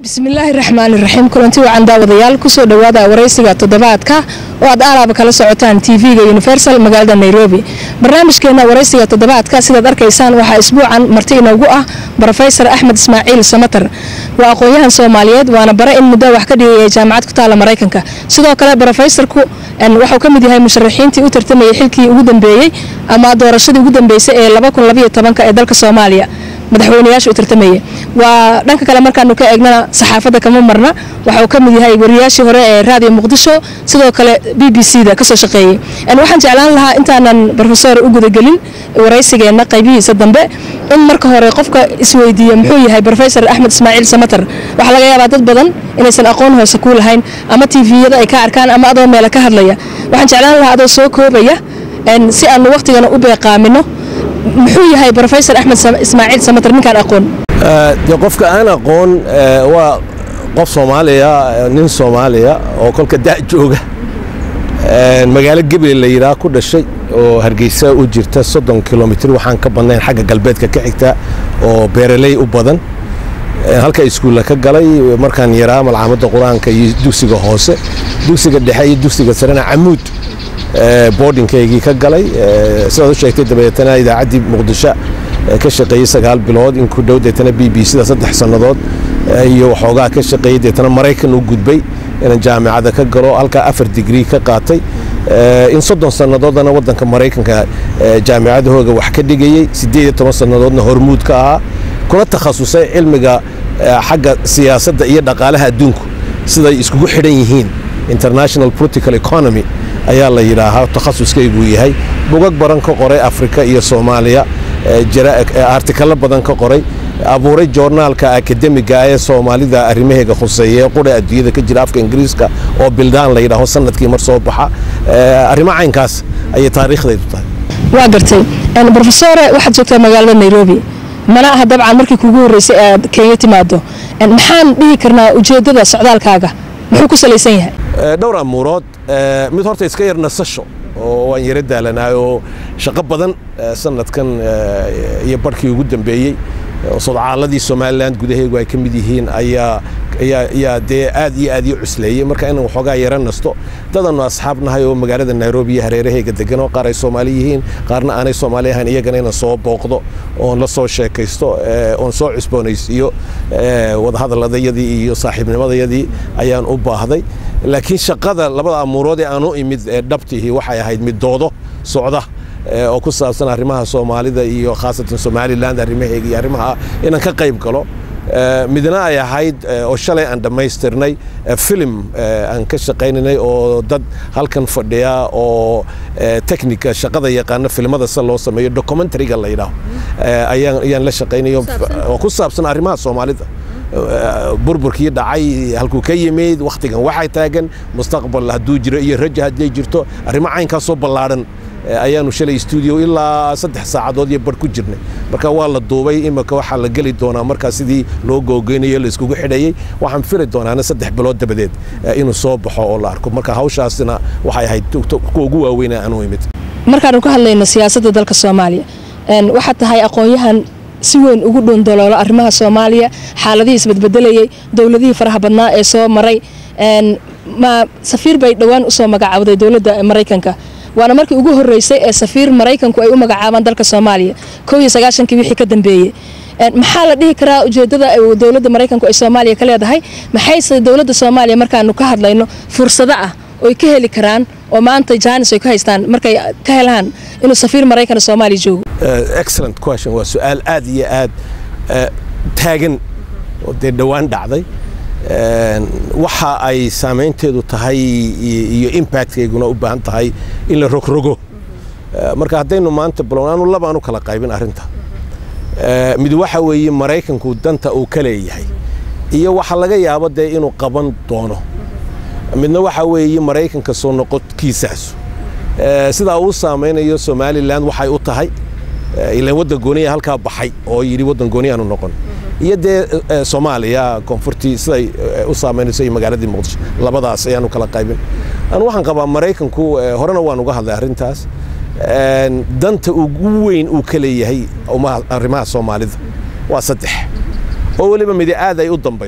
bismillaahi raxmaani raxiim kulanti wacan daawadayaal kusoo dhowaada waraysiga toddobaadka oo aad aalaaba kala socotaan tv-ga universal magaalada nairobi barnaamijkeena waraysiga toddobaadka sidaad arkaysaan waxaa isbuucan marti inoogu ah brofesor axmed ismaaciil samatar waa aqoon-yahan soomaaliyeed waana bare in muddo wax ka dhigaya jaamacad ku taala maraykanka sidoo kale brofesorku waxuu ka mid yahay musharaxiintii u tartamayay xilkii ugu dambeeyey ama doorashadii ugu dambeysay ee ee dalka soomaaliya madaxweynayaasha u tartamaya waa dhanka kale markaanu ka eegnana saxaafadda kama marna waxauu ka mid yahay wariyaashii hore ee raadiyo muqdisho sidoo kale b b c da kasoo shaqeeyey waxaan jeclaan lahaa intaanan rofesor u gudagelin waraysigeenna qaybihiisa dambe in marka hore qofka isweydiiyo muxuu yahay rofesor axmed ismaaciil samatar waxaa laga yaabaa dad badan inaysan aqoon hoose ku lahayn ama tviyada ay ka arkaan ama adoo meela ka hadlaya waxaan jeclaan lahaa adoo soo koobaya si aanu wakhtigana u beeqaamino muxuu yahay rofesor axmed ismaaciil samatar ninkaan aqoon de qofka aan aqoon waa qof soomaaliya nin soomaaliya oo kolka da' jooga magaalo geble la yidhaah ku dhashay oo hargeysa u jirta soddon kilomitr waxaan ka badnayn xagga galbeedka ka xigta oo beeraley u badan halka iskuulla ka galay markaan yaraa malcaamadda qur-aanka iyo dugsiga hoose dugsiga dhexe iyo dugsiga sarena camuud boardinkaygii ka galay sidaad u sheegtay dabeetana idaacaddii muqdisho ka shaqeeyey sagaal bilood in ku dhow deetana b b c da saddex sannadood iyo waxoogaa ka shaqeeyey deetana maraykan u gudbay inaan jaamicada ka galo halkaa afar digrii ka qaatay in soddon sannadoodana waddanka maraykanka jaamicadahooga wax ka dhigayey siddeed iyo toban sannadoodna hormuud ka ahaa kuna takhasusay cilmiga xagga siyaasadda iyo dhaqaalaha adduunku siday iskugu xidhan yihiin international political economy ayaa la yidhaahaa takhasuskayguu yahay bugag badan ka qoray afrika iyo soomaaliya artikalo badan ka qoray abuuray joornaalka akademiga ee soomaalida arrimaheega khuseeya ee qura adduunyada ka jira afka ingiriiska oo bildaan la yidhaaho sanadkii mar soo baxa arrimo caynkaas ayay taariikhdaydu tahay waa gartay rofesore waxaad joogtaa magaalada nairobi mana aha dabcan markii kuugu horreysay aad kenya timaado maxaan dhihi karnaa ujeeddada socdaalkaaga muxuu ku salaysan yahay dhowr amuurood mid horta iska yar nasasho oo waan yaro daalanaay oo shaqo badan sanadkan iyo barhkii ugu dambeeyey sodcaaladii somalilan gudaheegu ay ka mid yihiin ayaa dee aad iyo aad ii cusleeyey marka inaan waxoogaa yaro nasto dadannu asxaab nahay oo magaalada nairobi iyo hareerahayga degan oo qaar ay soomaali yihiin qaarna aanay soomaali ahayn iyagana inaan soo booqdo oon la soo sheekaysto oon soo cusboonaysiiyo wadahadaladayadii iyo saaxiibnimadayadii ayaan u baahday laakiin shaqada labada amuurood ee aan u imid dhabtihi waxay ahayd mid doodo socda oo ku saabsan arrimaha soomaalida iyo khaasatan somalilan arrimaheega iyo arrimaha inaan ka qayb galo midna ay ahayd oo shalay aan dhammaystirnay filim aan ka shaqaynaynay oo dad halkan fadhiya oo technica shaqada yaqaana filimada se loo sameeyo documentariga la yidhaaho ayaan la shaqaynayo oo ku saabsan arrimaha soomaalida burburkii dhacay halkuu ka yimid wakhtigan waxay taagan mustaqbal hadduu jiro iyo raja hadday jirto arrimo caynkaasoo ballaadhan ayaanu shalay stuudio ilaa saddex saacadood iyo barh ku jirnay marka waa la duubay imika waxaa la geli doonaa markaa sidii loo googeynayo la iskugu xidhayey waxaan fili doonaana saddex bilood dabadeed inuu soo baxo oo la arko marka hawshaasina waxay ahayd kuwa ugu waaweyna aan u imid markaanu ka hadlayno siyaasadda dalka soomaaliya waxaad tahay aqoon-yahan si weyn ugu dhundaloolo arrimaha soomaaliya xaaladihii isbadbedelayey dowladihii faraha badnaa ee soo maray ma safiir bay dhowaan usoo magacaawday dowladda maraykanka waana markii ugu horreysay ee safiir maraykanku ay u magacaabaan dalka soomaaliya kow iyo sagaashankii wixii ka dambeeyey maxaa la dhihi karaa ujeeddada dowladda maraykanku ay soomaaliya ka leedahay maxayse dowladda soomaaliya markaanu ka hadlayno fursado ah oy ka heli karaan oo maanta jaanis ay ku haystaan markay ka helaan inuu safiir maraykan soomaaliya joogo excellent question waa su-aal aad iyo aad taagan oo dee dhowaan dhacday waxa ay saamaynteedu tahay iyo impactkayguna u baahan tahay in la rogrogo marka haddaynu maanta balownaanu labaanu kala qaybin arrinta mid waxa weeye maraykanku danta uu ka leeyahay iyo waxa laga yaabo dee inuu qaban doono midna waxa weeye maraykanka soo noqodkiisaasu sidaa uu saamaynayo somalilan waxay u tahay ilaan waddan gooniya halkaa baxay oo yidhi waddan gooniyaanu noqon iyo dee soomaaliya koonfurtii siday u saamaynayso iyo magaaladii muqdisho labadaas ayaanu kala qaybin anu waxaan qabaa maraykanku horena waan uga hadlay arrintaas danta ugu weyn uu ka leeyahay arrimaha soomaalida waa saddex oo weliba midi aad ay u dambayso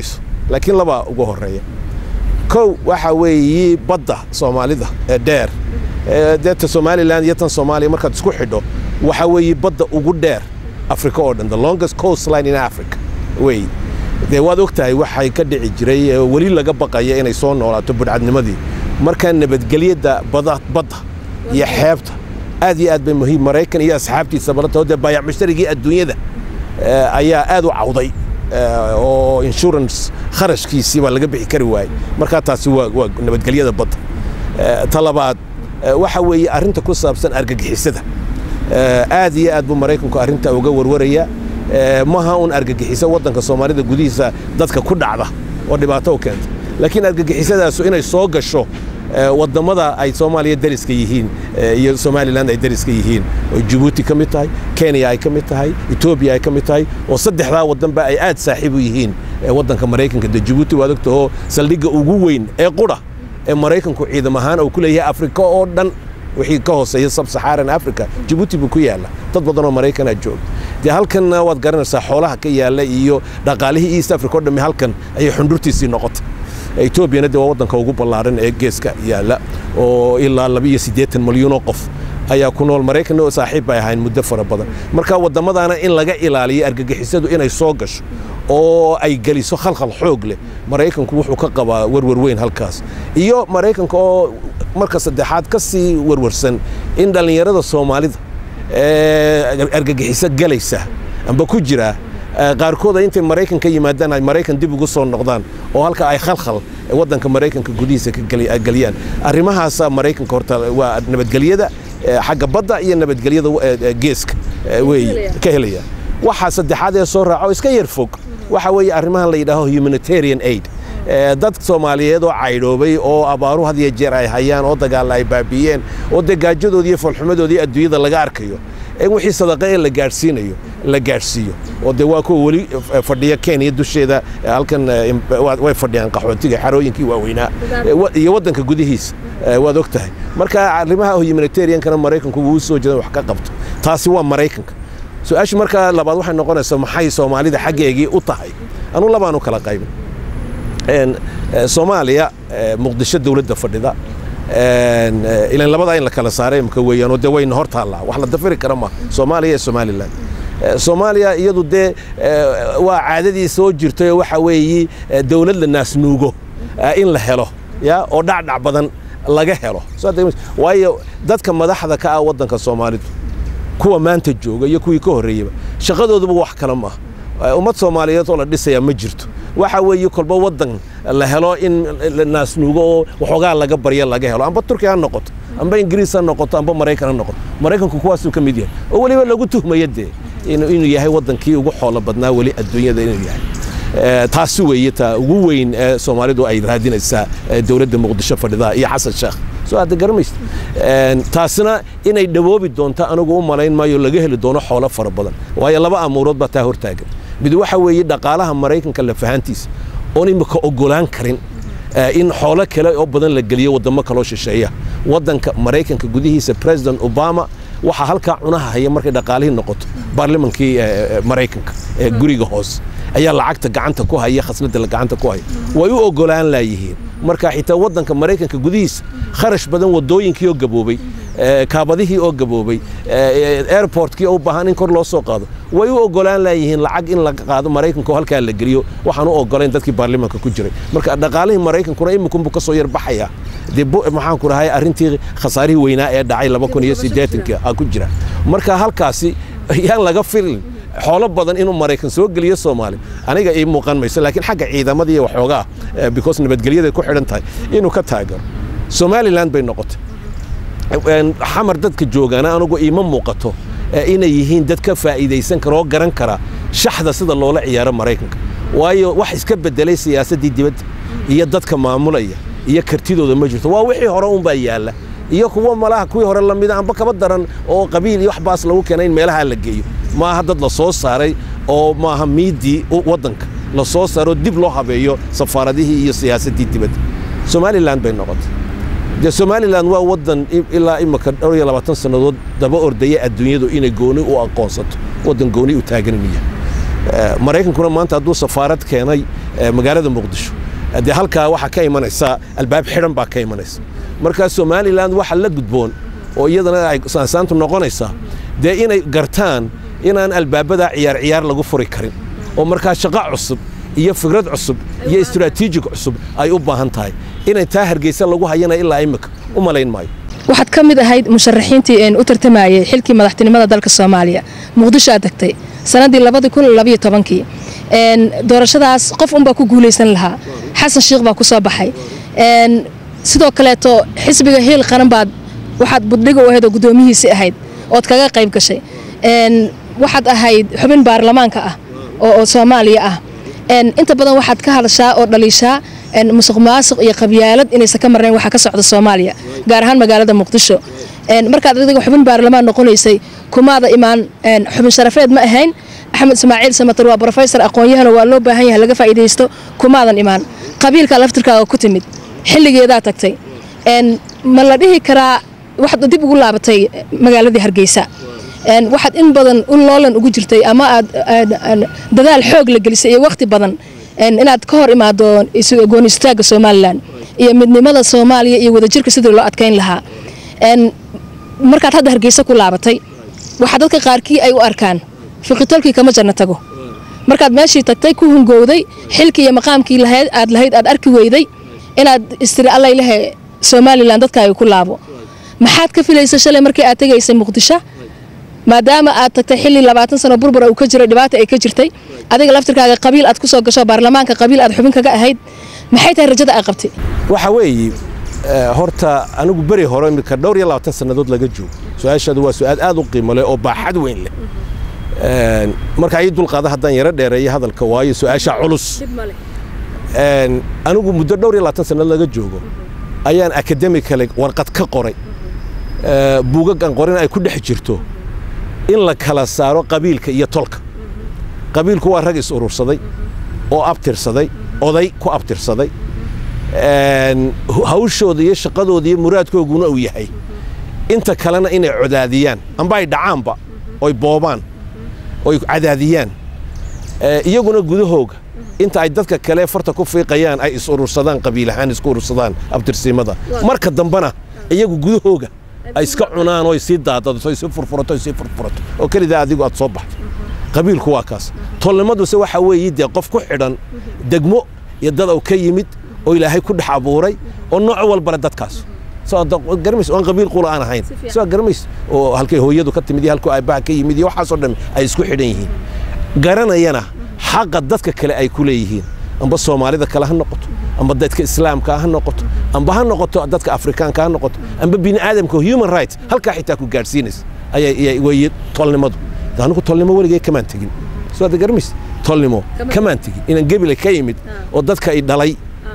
laakiin labaa ugu horeeya kow waxa weeye badda soomaalida ee dheer deeta somalilan iyo tan soomaaliya markaad isku xidho waxa weeye badda ugu dheer africa oo dhan the longest coastline in africa wey dee waad og tahay waxay ka dhici jiray weli laga baqaya inay soo noolaato budhcadnimadii markaa nabadgelyada badda iyo xeebta aad iyo aad bay muhiim maraykan iyo asxaabtiisa balantao dee baayac mushtarigii adduunyada ayaa aad u cawday oo insurance kharashkiisii baa laga bixi kari waayey markaa taasi waa waa nabadgelyada badda ta labaad waxa weeye arrinta ku saabsan argagixisada aad iyo aad buu maraykanku arrinta uga warwaraya maha un argagixiso waddanka soomaalida gudihiisa dadka ku dhacda oo dhibaato u keenta laakiin argagixisadaasu inay soo gasho wadamada ay soomaaliya dariska yihiin iyo somalilan ay dariska yihiin oo jabuuti ka mid tahay kenya ay ka mid tahay etoobiya ay ka mid tahay oo saddexdaa wadanba ay aad saaxiib u yihiin waddanka maraykanka de jabuuti waad ogtahoo saldhigga ugu weyn ee qura ee maraykanku ciidam ahaan uu ku leeyahay afrika oo dhan wixii ka hooseeya sabsaxaaran africa jabuuti buu ku yaalla dad badanoo maraykanaa jooga dee halkanna waad garanaysaa xoolaha ka yaalla iyo dhaqaalihii east africa o dhammi halkan ayay xundhurtiisii noqotay etoobiyana dee waa waddanka ugu ballaaran ee geeska yaalla oo ilaa labiiyo siddeetan milyuunoo qof ayaa ku nool maraykanna oo saaxiib bay ahayn muddo fara badan marka waddamadaana in laga ilaaliyo argagixisadu inay soo gasho oo ay geliso khalkhal xoog leh maraykanku wuxuu ka qabaa werwer weyn halkaas iyo maraykanka oo marka saddexaad ka sii werwarsan in dhallinyarada soomaalida ee argagixiso galaysa amba ku jira qaarkooda intay maraykan ka yimaadaan ay maraykan dib ugu soo noqdaan oo halka ay khalkhal waddanka maraykanka gudihiisa ka geliyaan arrimahaasa maraykanka horta waa nabadgelyada xagga badda iyo nabadgelyada geeska wey ka helaya waxaa saddexaad ee soo raaco iska yar fog waxa weeye arrimahan la yidhaaho humanitarian aid dad soomaaliyeed oo caydhoobay oo abaaru had iyo jeer ay hayaan oo dagaalla ay baabi'iyeen oo dee gaajadoodii iyo foolxumadoodii adduunyada laga arkayo in wixii sadaqa ee la gaadhsiinayo la gaadhsiiyo oo dee waa kuwa weli fadhiya kenya dusheeda halkan way fadhiyaan qaxootiga xarooyinkii waaweynaa iyo waddanka gudihiisa waad og tahay marka arrimaha humanitariankana maraykanku wuu soo jeedan wax ka qabto taasi waa maraykanka su-aashu markaa labaad waxay noqonaysaa maxay soomaalida xaggeegii u tahay anuu labaan u kala qaybin soomaaliya muqdisho dowladda fadhida ilan labadaa in la kala saaray imka weeyaanoo dee wayna hor taallaa wax la dafiri kara ma soomaaliya iyo somalilan soomaaliya iyadu dee waa caadadii soo jirtay oo waxa weeye dowlad la naasnuugo in la helo ya oo dhacdhac badan laga helo waayo dadka madaxda ka ah waddanka soomaalidu kuwa maanta jooga iyo kuwii ka horreeyaba shaqadooduba wax kale maaha ummad soomaaliyeed oo la dhisayaa ma jirto waxa weeye kolba waddan la helo in la naasnuugo oo waxoogaa laga barya laga helo amba turkiya ha noqoto amba ingiriis ha noqoto amba maraykan ha noqoto maraykanku kuwaasuu ka mid yahay oo weliba lagu tuhmaya dee inuu yahay waddankii ugu xoolo badnaa weli adduunyada inuu yahay taasi weeye taa ugu weyn ee soomaalidu ay raadinaysaa dowladda muqdisho fadhidaa iyo xasan sheekh soo aada garamaysa taasina inay dhawoobi doonto anigu u malayn maayo laga heli doono xoolo fara badan waayo laba amuurood baa taa hortaagan mid waxa weeye dhaqaalaha maraykanka lafahantiisa oon imika ogolaan karin in xoolo kale oo badan la geliyo waddamo kaloo shisheeya waddanka maraykanka gudihiisa president obama waxaa halkaa cunaha haya markay dhaqaalihii noqoto baarlamankii maraykanka ee guriga hoose ayaa lacagta gacanta ku haya khasnada gacanta ku haya way u ogolaan laayihiin marka xitaa waddanka maraykanka gudihiisa kharash badan wadooyinkii oo gaboobay kaabadihii oo gaboobay airportkii oo u baahan in kor loo soo qaado way u ogolaan laayihiin lacag in laga qaado maraykanka oo halkaa la geliyo waxaan u ogolayn dadkii baarlamaanka ku jiray marka dhaqaalihii maraykankuna imikunbu ka soo yar baxaya dee maxaan ku dhahay arrintii khasaarihii weynaa ee dhacay laba kun iyo siddeetankii aa ku jira marka halkaasi yaan laga filin xoolo badan inuu maraykan soo geliyo soomaali aniga ii muuqan mayso laakiin xagga ciidamada iyo waxoogaa because nabadgelyaday ku xidhan tahay inuu ka taagaro somaliland bay noqotay xamar dadka joogaana anigu iima muuqato inay yihiin dad ka faa'iidaysan kara oo garan kara shaxda sida loola ciyaaro maraykanka waayo wax iska bedelay siyaasaddii dibadda iyo dadka maamulaya iyo kartidooda ma jirto waa wixii hore unbaa yaalla iyo kuwa malaha kuwii hore lamida amba kaba daran oo qabiil iyo waxbaas lagu keenay in meelaha la geeyo maaha dad la soo saaray oo maaha miidii waddanka la soo saaroo dib loo habeeyo safaaradihii iyo siyaasaddii dibadda somalilan bay noqotay dee somalilan waa waddan ilaa imika dhowr iyo labaatan sannadood daba ordaya adduunyadu inay gooni u aqoonsato waddan gooni u taagan inuu yahay maraykankuna maanta hadduu safaarad keenay magaalada muqdisho dee halkaa waxaa ka imanaysa albaab xidhan baa ka imanaysa markaa somalilan waxa la gudboon oo iyadana ay saansaantu noqonaysaa dee inay gartaan inaan albaabada ciyaar ciyaar lagu furi karin oo markaa shaqo cusub iyo fikrad cusub iyo istaraatiijig cusub ay u baahan tahay inay taa hargeysa lagu hayana ilaa imika u malayn maayo waxaad ka mid ahayd musharaxiintii u tartamayey xilkii madaxtinimada dalka soomaaliya muqdisho aad tagtay sannaddii labadii kun labayo tobankii doorashadaas qof unbaa ku guulaysan lahaa xasan sheikh baa ku soo baxay sidoo kaleeto xisbiga hiil qaran baad waxaad buddhiga u ahayd oo guddoomihiisii ahayd ood kaga qayb gashay waxaad ahayd xubin baarlamaanka ah oo soomaaliya ah inta badan waxaad ka hadashaa oo dhaliishaa musuq maasuq iyo qabyaalad inaysan ka marnayn waxa ka socda soomaaliya gaar ahaan magaalada muqdisho markaad adiga xubin baarlamaan noqonaysay kumaada imaan xubin sharafeed ma ahayn axmed ismaaciil samatar waa brofesor aqoon-yahana waa loo baahan yahay laga faa'iidaysto kumaadan imaan qabiilka laftirkaaga ku timid xilligeedaa tagtay ma la dhihi karaa waxaad dib ugu laabatay magaaladii hargeysa waxaad in badan u loolan ugu jirtay ama aad dadaal xoog la gelisay iyo wakhti badan inaad ka hor imaado gooni istaagga somalilan iyo midnimada soomaaliya iyo wadajirka sidii loo adkayn lahaa markaad hadda hargeysa ku laabatay waxaa dadka qaarkii ay u arkaan fiqitolkii kama janno tago markaad meeshii tagtay ku hungowday xilkii iyo maqaamkii lahayd aad lahayd aad arki weyday inaad istiri allaylehe somalilan dadkaaga ku laabo maxaad ka filaysa shalay markii aad tegaysay muqdisho maadaama aad tagtay xilli labaatan sano burbura uu ka jiray dhibaata ay ka jirtay adiga laftirkaaga qabiil aad ku soo gasho baarlamaanka qabiil aad xubin kaga ahayd maxay tahay rajada aad qabtay waxa weeye horta anigu beri hore imika dhowr iyo labaatan sannadood laga joogo su-aashaadu waa su-aal aad u qiimo leh oo baaxad weyn leh marka ii dulqaada haddaan yaro dheereeyo hadalka waayo su-aasha culus anigu muddo dhowr iyo labaatan sannadood laga joogo ayaan akademikale warqad ka qoray buugaggan qorin ay ku dhex jirto in la kala saaro qabiilka iyo tolka qabiilku waa rag is urursaday oo abtirsaday oday ku abtirsaday hawshooda iyo shaqadooda iyo muraadkooguna uu yahay inta kalena inay codaadiyaan amba ay dhacaanba oy boobaan oy cadaadiyaan iyaguna gudahooga inta ay dadka kale farta ku fiiqayaan ay is urursadaan qabiil ahaan isku urursadaan abtirsimada marka dambena iyagu gudahooga ay iska cunaan oo ay sii daadadato ay sii furfurato ay sii furfurato oo kelidaa adigu aad soo baxdo qabiilku waa kaas tolnimaduse waxaa weeye dee qof ku xidhan degmo iyo dad uu ka yimid oo ilaahay ku dhex abuuray oo nooc walbale dadkaas garmays oon qabiil qula aan ahayn soo garmays oo halkay hooyadu ka timid iyo halkuu aabbaha ka yimid iyo waxaasoo dhan ay isku xidhan yihiin garanayana xaqa dadka kale ay ku leeyihiin amba soomaalida kale ha noqoto amba dadka islaamka ha noqoto amba ha noqoto dadka afrikaanka ha noqoto amba bini aadamka human rights halkaa xitaa ku gaadhsiinaysa ayay weeye tolnimadu anigu tolnimo weligay kamaan tegin soo ada garmays tolnimo kamaan tegin inaan gebile ka yimid oo dadka i dhalay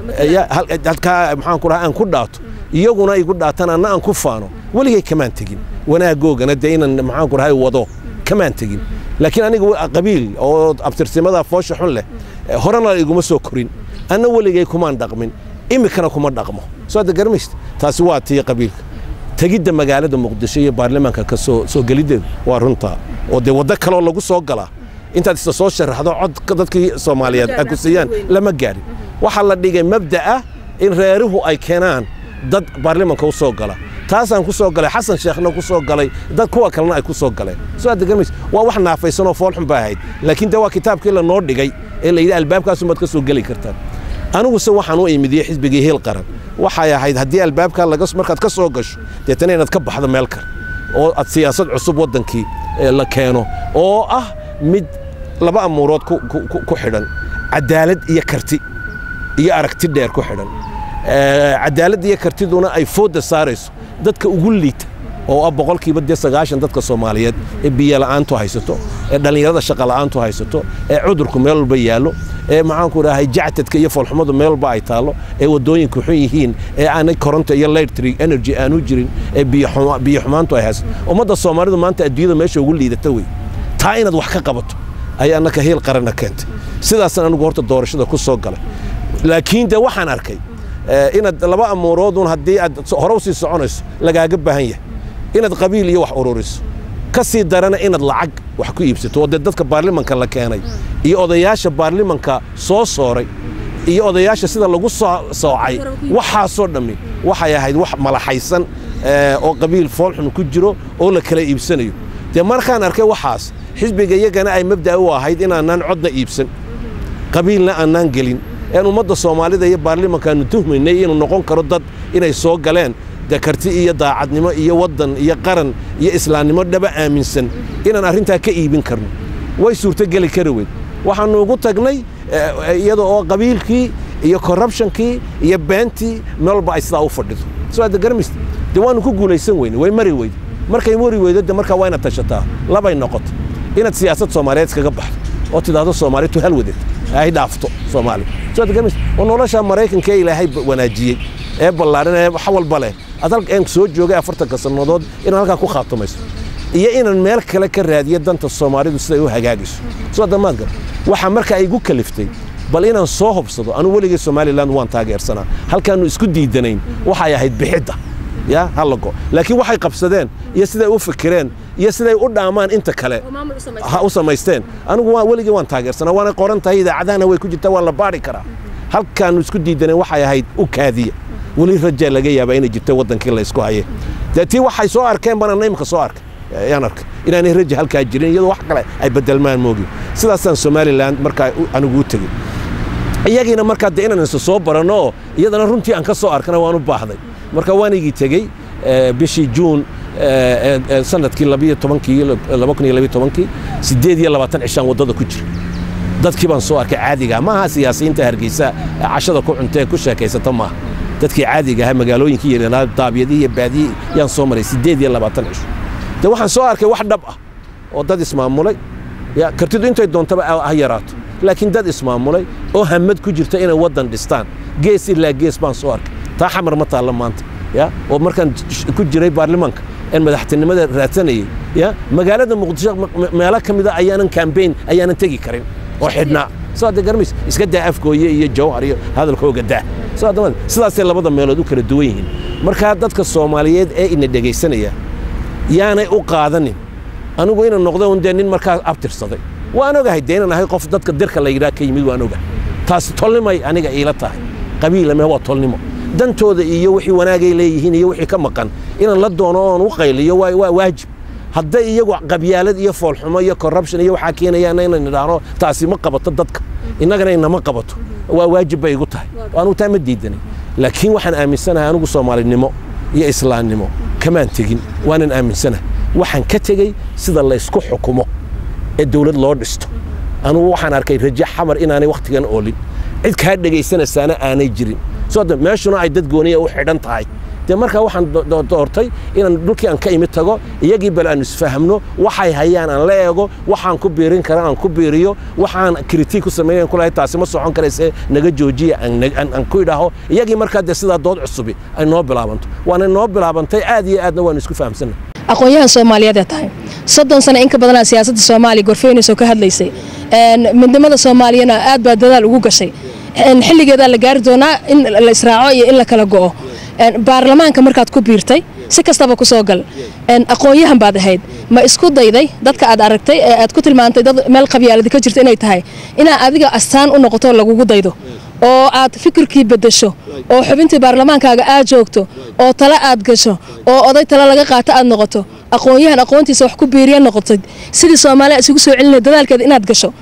halkaa maxaan ku dhaha aan ku dhaato iyaguna igu dhaatan anna aan ku faano weligay kamaan tegin wanaagoogana dee inaan maxaan ku dhahay wado kamaan tegin laakiin aniga qabiil oo abtirsimada foosha xun leh horena iguma soo korin anna weligay kumaan dhaqmin imikana kuma dhaqmo soo ada garmayst taasi waa tii qabiilka tegidda magaalada muqdisho iyo baarlamaanka ka soo soo geliddeedu waa runtaa oo dee waddo kaleoo lagu soo galaa intaad isa soo sharaxdo cod dadkii soomaaliyeed ay ku siiyaan lama gaarin waxaa la dhigay mabda ah in reeruhu ay keenaan dad baarlamaanka u soo gala taasaan ku soo galay xasan sheekhna ku soo galay dad kuwa kalena ay ku soo galeen soo aad garmays waa wax naafaysanoo foolxun baa ahayd laakiin de waa kitaabkii lanoo dhigay ee la yidhi albaabkaasumaad ka soo geli kartaan aniguse waxaan u imidiyey xisbigii hiil qaran waxay ahayd haddii albaabkaa markaad ka soo gasho deetana inaad ka baxdo meel kale oo aad siyaasad cusub waddankii la keeno oo ah mid laba amuurood ku xidhan cadaalad iyo karti iyo aragti dheer ku xidhan cadaalad iyo kartiduna ay foodda saarayso dadka ugu liita oo ah boqolkiiba dee sagaashan dadka soomaaliyeed ee biyola'aantu haysato ee dhallinyarada shaqola'aantu haysato ee cudurku meel walba yaallo ee maxaanku dhahay jactadka iyo foolxumadu meel walba ay taallo ee waddooyinku xun yihiin ee aanay koronto iyo electric energy aanu jirin ee biyo xumaantu ay haysato ummadda soomaalidu maanta adduunyada meesha ugu liidata wey taa inaad wax ka qabato ayaa annaka hiil qaranna keentay sidaasaan anigu horta doorashada ku soo galay laakiin dee waxaan arkay inaad laba amuuroodun haddii aad hore u sii soconayso lagaaga baahan yahay inaad qabiil iyo wax ururiso ka sii darana inaad lacag wax ku iibsato oo dee dadka baarlimanka la keenay iyo odayaasha baarlimanka soo sooray iyo odayaasha sida lagu soocay waxaasoo dhammi waxay ahayd wax malaxaysan oo qabiil foolxun ku jiro oo la kala iibsanayo dee markaan arkay waxaas xisbiga iyagana ay mabda'a u ahayd inaanaan codna iibsan qabiilna aanaan gelin een ummadda soomaalida iyo baarlimankaannu tuhmaynay inuu noqon karo dad inay soo galeen dee karti iyo daacadnimo iyo waddan iyo qaran iyo islaamnimo dhaba aaminsan inaan arrintaa ka iibin karno way suurtogeli kari weyd waxaannu ugu tagnay iyada oo qabiilkii iyo korrubshonkii iyo beentii meel walba ay sidaa u fadhido soo adda garamist dee waannu ku guulaysan weyne way mari weyde markay mari weydo de markaa waa inaad tashataa labay noqoto inaad siyaasad soomaaliyeed iskaga baxdo oo tidhaahdo soomaali tu hal wadad ay dhaafto soomaali soo adda garamist oo nolosha maraykanka ee ilaahay wanaajiyey ee ballaaran ee wax walba leh ad halkaan soo joogay afartanka sannadood inaad halkaa ku khaatumayso iyo inaan meel kale ka raadiyo danta soomaalidu siday u hagaagayso soo damaad gar waxaa markaa igu kaliftay bal inaan soo hobsado anuu weligay somalilan waan taageersanaa halkaannu isku diidanayn waxay ahayd bixidda ya hallago laakiin waxay qabsadeen iyo siday u fikireen iyo siday u dhaamaan inta kale ha u samaysteen anigu waa weligii waan taageersanaa waana qoran tahay idaacadahana way ku jirtaa waan la baadhi karaa halkaannu isku diidanayn waxay ahayd u kaadiya weli rajaa laga yaabaa inay jirta waddankii la isku haye dee tii waxay soo arkeen banana imika soo arkay yaan arkay inaanay raja halkaa jirin iyadoo wax kale ay bedelmaan moogi sidaasaan somalilan markaa anigu u tegey iyagiina markaa dee inaan isa soo baranno oo iyadana runtii aan ka soo arkana waan u baahday marka waan igii tegey bishii juun sanadkii labiyo tobankii laba kun iyo labiyo tobankii siddeed iyo labaatan cishaan waddada ku jira dadkii baan soo arkay caadiga maaha siyaasiyiinta hargeysa cashada ku cuntee ku sheekaysata maaha dadkii caadiga ahaa magaalooyinkii yaryarnaa daabiyadii iyo baadiyii yaan soo maray siddeed iyo labaatan cisho de waxaan soo arkay wax dhab ah oo dad ismaamulay ya kartidu intay doontaba ha yaraato laakiin dad ismaamulay oo hamad ku jirta inay waddan dhistaan gees ilaa gees baan soo arkay taa xamar ma taalla maanta ya oo markaan ku jiray baarlamaanka een madaxtinimada raadsanayay ya magaalada muqdisho meelo ka mida ayaanan kambayn ayaanan tegi karin oo xidhnaa soo adda garmays iska daa afgooye iyo jawhar iyo hadalkooga daa soo adda sidaasay labada meelood u kala duwan yihiin markaa dadka soomaaliyeed ee ina dhegaysanaya yaanay u qaadanin anigu inaan noqdo un dee nin markaa abtirsaday waan ogahay dee inaan ahay qof dadka dirka la yidhaha ka yimid waan ogahay taasi tolnimay aniga iila tahay qabiilame waa tolnimo dantooda iyo wixii wanaagay leeyihiin iyo wixii ka maqan inaan la doono oon u qayliyo waa waajib hadday iyagu qabyaalad iyo foolxumo iyo corruption iyo waxaa keenayaana inaan idhaahno taasi ma qabato dadka innagana inama qabato waa waajib bay igu tahay anugu taa ma diidanay laakiin waxaan aaminsanahay anigu soomaalinimo iyo islaamnimo kamaan tegin waanan aaminsanahay waxaan ka tegey sida laysku xukumo ee dawlad loo dhisto anugu waxaan arkay raje xamar inaanay wakhtigan oolin cid kaa dhegaysanaysaana aanay jirin soo meeshuna ay dad gooniya u xidhan tahay dee markaa waxaan doortay inaan dhulkii aan ka imid tago iyagii bal aan isfahamno waxay hayaan aan la eego waxaan ku biirin kara aan ku biiriyo waxaan kritik ku sameeyan kulahay taasi ma socon karayse naga joojiya aan ku idhaaho iyagii markaa dee sidaa dood cusubi ay noo bilaabanto waana noo bilaabantay aad iyo aadna waan isku fahamsanay aqoon-yahan soomaaliyeed ee tahay soddon sano in ka badanaa siyaasadda soomaaliya gorfeynaysoo ka hadlaysay midnimada soomaaliyana aad baa dadaal ugu gashay xilligeedaa la gaari doonaa in la israaco iyo in la kala go'o baarlamaanka markaad ku biirtay si kastaba ku soo gal aqoon-yahan baad ahayd ma isku dayday dadka aad aragtay ee aad ku tilmaantay dad meel qabyaaladi ka jirta inay tahay inaa adiga astaan u noqoto lagugu daydo oo aad fikirkii beddesho oo xubintii baarlamaankaaga aad joogto oo tale aad gasho oo oday tale laga qaato aad noqoto aqoon-yahan aqoontiisa wax ku biiriya noqotay sidii soomaaliya isugu soo celinay dadaalkeeda inaad gasho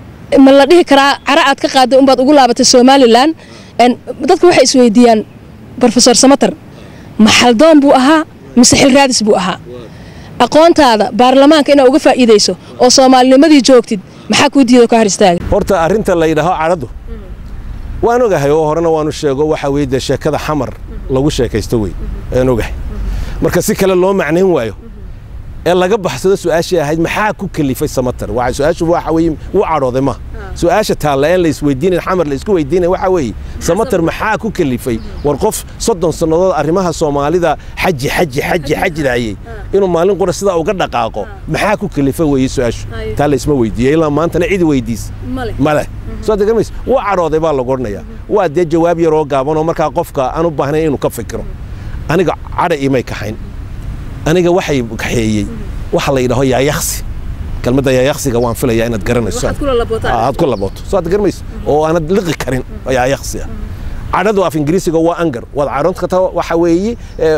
ma la dhihi karaa cara aad ka qaaday unbaad ugu laabatay somalilan dadka waxay isweydiiyaan rofesor samater maxaldoon buu ahaa mise xil raadis buu ahaa aqoontaada baarlamaanka inaad uga faa'iidayso oo soomaalinimadii joogtid maxaa kuu diido ka hor istaaga horta arrinta la yidhaaho cadhadu waan ogahay oo horena waanu sheego waxa weye dee sheekada xamar lagu sheekaysto wey aan ogahay marka si kale loo macnayn waayo ee laga baxsado su-aashii ahayd maxaa ku kalifay samater su-aashu waxa weye wuu cadhooday ma su-aasha taalla een la isweydiinayn xamar la isku weydiinay waxa weeye samater maxaa ku kalifay war qof soddon sannadood arrimaha soomaalida xaji xaji xaji xajidaayey inuu maalin qura sidaa uga dhaqaaqo maxaa ku kalifay weeye su-aashu taa la isma weydiiyey ilaa maantana cidi weydiis male soo degarmays wuu cadhooday baa lagu odhanayaa waa dee jawaab yaroo gaabanoo markaa qofka aan u baahnayn inuu ka fikiro aniga cadha imay kaxayn aniga waxay kaxeeyey waxa la yidhaho yaayaksi kelmadda yaayaksiga waan filaya inaad garanayso aad ku labooto soo aad garanayso oo aanad liqi karin yaayaksi ah cadhadu af ingiriisiga waa angar waad cadhoon kartaa waxa weeye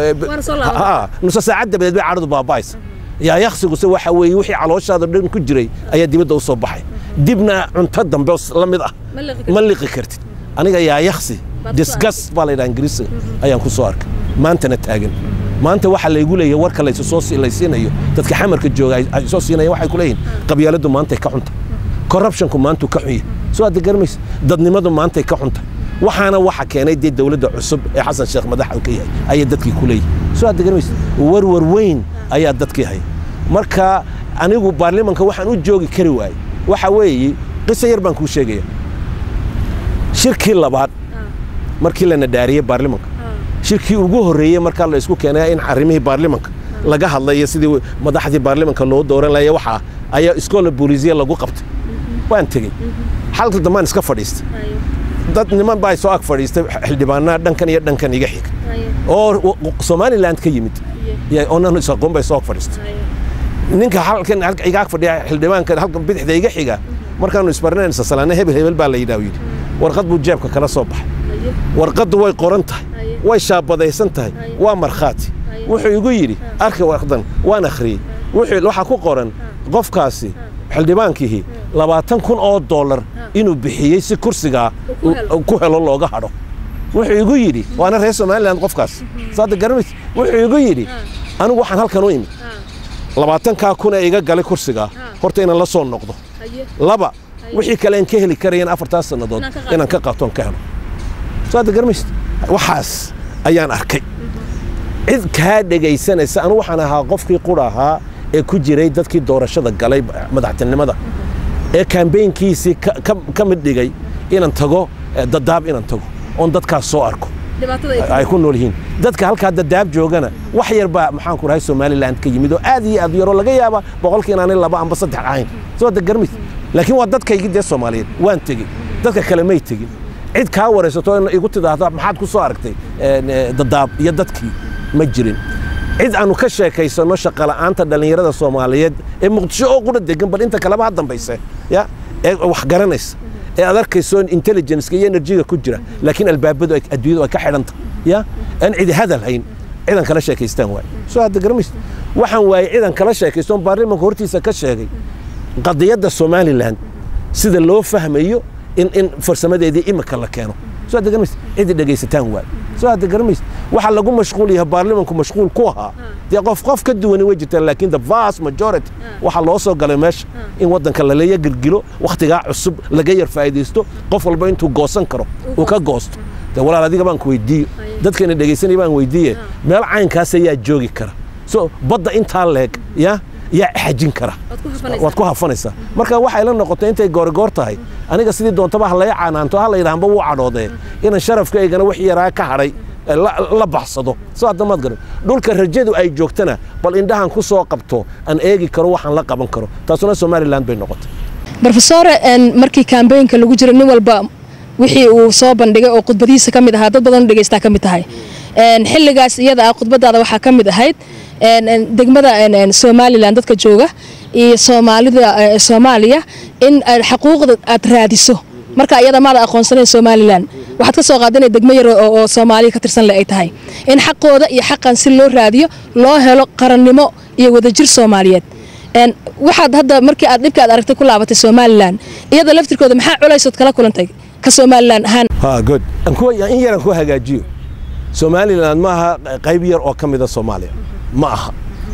nusa saacad dabadeed bay cadhadu baaba'aysa yaayaksiguse waxa weeye wixii calooshaada dhan ku jiray ayaa dibadda u soo baxay dibna cunto dambe la mid ah ma liqi kartid aniga yaayaksi disgas baa la yidhaha ingiriisiga ayaan ku soo arkay maantana taagan maanta waxaa laygu leeyahay warka laysiinayo dadka xamarka jooga ay soo siinayaan waxay ku leeyihin qabyaaladdu maantay ka cunta corruptionku maantuu ka xun yahay soo aad garmaysa dadnimadu maantay ka cunta waxaana waxa keenay dee dowladda cusub ee xasan sheekh madaxda ka yahay ayay dadkii ku leeyihin soo aad garmaysa warwar weyn ayaa dadkii haya marka anigu baarlimanka waxaan u joogi kari waayey waxa weeye qiso yar baan kuu sheegaya shirkii labaad markii la nadaariyey baarlimanka shirkii ugu horreeyey markaa la isku keenay in arrimihii baarlimanka laga hadlayo sidii madaxdii baarlimanka loo dooran laya waxaa ayaa iskoola booliisiya lagu qabtay waan tegey xalka dambaan iska fadhiistay dad niman baa soo ag fadhiistay xildhibaanaa dhankan iyo dhankan iga xig oo somaliland ka yimid oonan isaqoon bay soo ag fadhiistay ninka halkan iga ag fadhiya xildhibaanka halkan bidixda iga xiga markaanu isbarnayna salaane hebel hebel baa la yidhaha yidhi warqad buu jeebka kala soo baxay warqaddu way qoran tahay way shaabadaysan tahay waa markhaati wuxuu igu yidhi arki warqadan waan akhriyey waxaa ku qoran qofkaasi xildhibaankihii labaatan kun oo dollar inuu bixiyey si kursigaa ku helo looga hadho wuxuu igu yidhi waana reer somaliland qofkaas saada garanays wuxuu igu yidhi anigu waxaan halkan u imid labaatankaa kun ee iga galay kursigaa horta inaan la soo noqdo laba wixii kale aan ka heli karayan afartaas sannadood inaan ka qaatoon ka helo saada garanays waxaas ayaan arkay cid kaa dhegaysanaysa anu waxaan ahaa qofkii qura ahaa ee ku jiray dadkii doorashada galay madaxtinimada ee kambeynkiisii ka mid dhigay inaan tago dadaab inaan tago oon dadkaas soo arko ay ku nool yihiin dadka halkaa dadaab joogana wax yar baa maxaanku rahay somaliland ka yimid oo aad iyo aad yaroo laga yaaba boqolkii inaanay laba amba saddex ahayn soo da garmis laakiin waa dadkaygii dee soomaaliyeed waan tegey dadka kale may tegin cid kaa waraysato igu tidaahda maxaad ku soo aragtay dadaab iyo dadkii ma jirin cid aanu ka sheekaysanno shaqala'aanta dhallinyarada soomaaliyeed ee muqdisho oo qura degan bal inta kaleba ha dambayse ya ee wax garanaysa ee aad arkayso intelligenceka iyo enerjiga ku jira laakiin albaabadu adduunyadu ay ka xidhanta ya aan cidi hadal hayn cidan kala sheekaystaan waay soo hadda garamaysa waxaan waayey cidan kala sheekaystoon baarlimanka hortiisa ka sheegay qadiyadda somaliland sida loo fahmayo in in farsamadeedii imika la keeno soo hadda garamaysa cidi dhegaysataan waay soo hadda garamaysa waxa lagu mashquul yahay baarlimanku mashquul ku ahaa dee qof qof ka duwani way jirtaan laakiin the vast majority waxaa loo soo galay meesha in waddanka laleeya gilgilo wakhtigaa cusub laga yar faa'iidaysto qof walba intuu goosan karo uu ka goosto dee walaal adiga baan ku weydiiyo dadkana dhegaysanaya baan weydiiye meel caynkaas ayaa joogi kara so badda intaa leeg ya yaa xajin kara waad ku hafanaysaa marka waxay la noqotay intay goorigoor tahay aniga sidii doontaba ha laya canaanto ha la yidhahanba wuu cadhoodee inaan sharafkaygana wix yaraa ka hadhay la baxsado soo haddamaad garan dhulka rajadu ay joogtana bal indhahan ku soo qabto aan eegi karo waxaan la qaban karo taasuna somaliland bay noqotay brofesore markii kambeynka lagu jiro nin walba wixii uu soo bandhigay oo khudbadihiisa ka mid ahaa dad badan dhegeystaa ka mid tahay xilligaas iyada ah khudbadaada waxaa ka mid ahayd degmada somalilan dadka jooga iyo soomaalida soomaaliya in xaquuqda aad raadiso marka iyada maada aqoonsanayn somalilan waxaad ka soo qaada inay degmo yar oo soomaaliya ka tirsan le ay tahay in xaqooda iyo xaqan si loo raadiyo loo helo qarannimo iyo wadajir soomaaliyeed waxaad hadda markii aad dhibka aad aragtay ku laabatay somalilan iyada laftirkooda maxaa culaysood kala kulantay ka somalilan ahaan good in yaran ku hagaajiyo somalilan ma aha qayb yar oo ka mida soomaaliya ma aha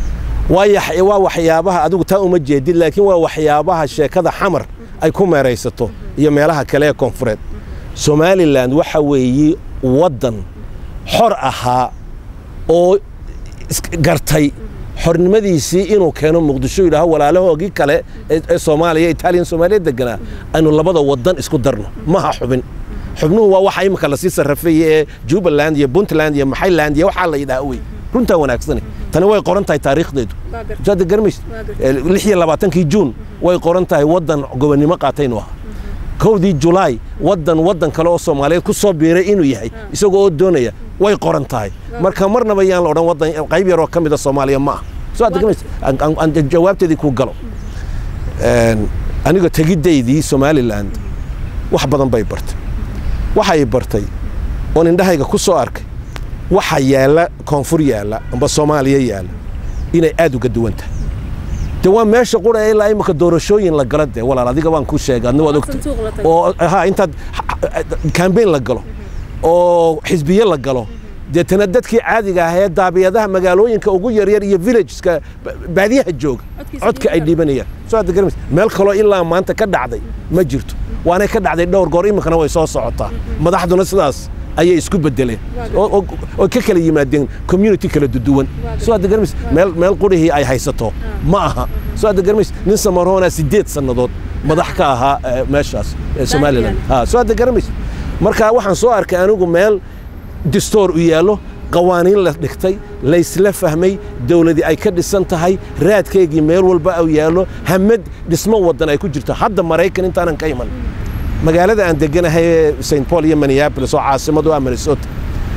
waa waxyaabaha adigu taa uma jeedid laakiin waa waxyaabaha sheekada xamar ay ku meeraysato iyo meelaha kale ee koonfureed somalilan waxa weeye waddan xor ahaa oo gartay xornimadiisii inuu keeno muqdisho yidhaaho walaalahoogii kale ee soomaaliya italiyan soomaaliya deganaa aynu labada waddan isku darno maha xubin xubnuhu waa waxa imika lasii sarrafeeye ee jubbaland iyo puntland iyo maxayland iyo waxaa la yidhaha wey runtaa wanaagsane tani way qoran tahay taariikhdeedu saada garmays lix iyo labaatankii juun way qoran tahay waddan gobonnimo qaataynu ahaa kowdii julaay waddan waddan kale oo soomaaliyeed ku soo biiray inuu yahay isagoo oo doonaya way qoran tahay marka marnaba yaan la odhan waddan qayb yaroo ka mida soomaaliya ma ah soo aad garmays jawaabteedii kuu galo aniga tegiddaydii somalilan wax badan bay bartay waxay bartay oon indhahayga ku soo arkay waxa yaalla koonfur yaalla amba soomaaliya yaalla inay aad uga duwan tahay de waa meesha qura ilaa imika doorashooyin la galo dee walaal adiga waan kuu sheegay adna waad ogtay oo ha intaad kambeyn la galo oo xisbiye la galo deetana dadkii caadiga ah ee daabiyadaha magaalooyinka ugu yaryar iyo villageska baadiyaha jooga codka ay dhiibanayaan soo hadda garamays meel kaloo ilaa maanta ka dhacday ma jirto waanay ka dhacday dhowr goor iminkana way soo socotaa madaxduna sidaas ayay isku bedeleen oo ka kala yimaadeen community kala duduwan soo hadda garamays meel meel qurihii ay haysato ma aha soo hadda garamays nin samaroona siddeed sannadood madax ka ahaa meeshaas somaliland soo hadda garamays marka waxaan soo arkay anigu meel distoor u yaallo qawaaniin la dhigtay laysla fahmay dawladii ay ka dhisan tahay raadkaygii meel walba u yaallo hamad dhismo waddan ay ku jirto hadda maraykan intaanan ka iman magaalada aan deganahay st paul iyo minneapolis oo caasimadu ah minnesota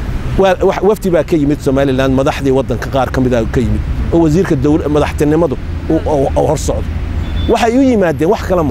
wafdi baa ka yimid somalilan madaxdii waddanka qaar ka mida ka yimid oo wasiirka madaxtinimadu hor socdo waxay u yimaadeen wax kale ma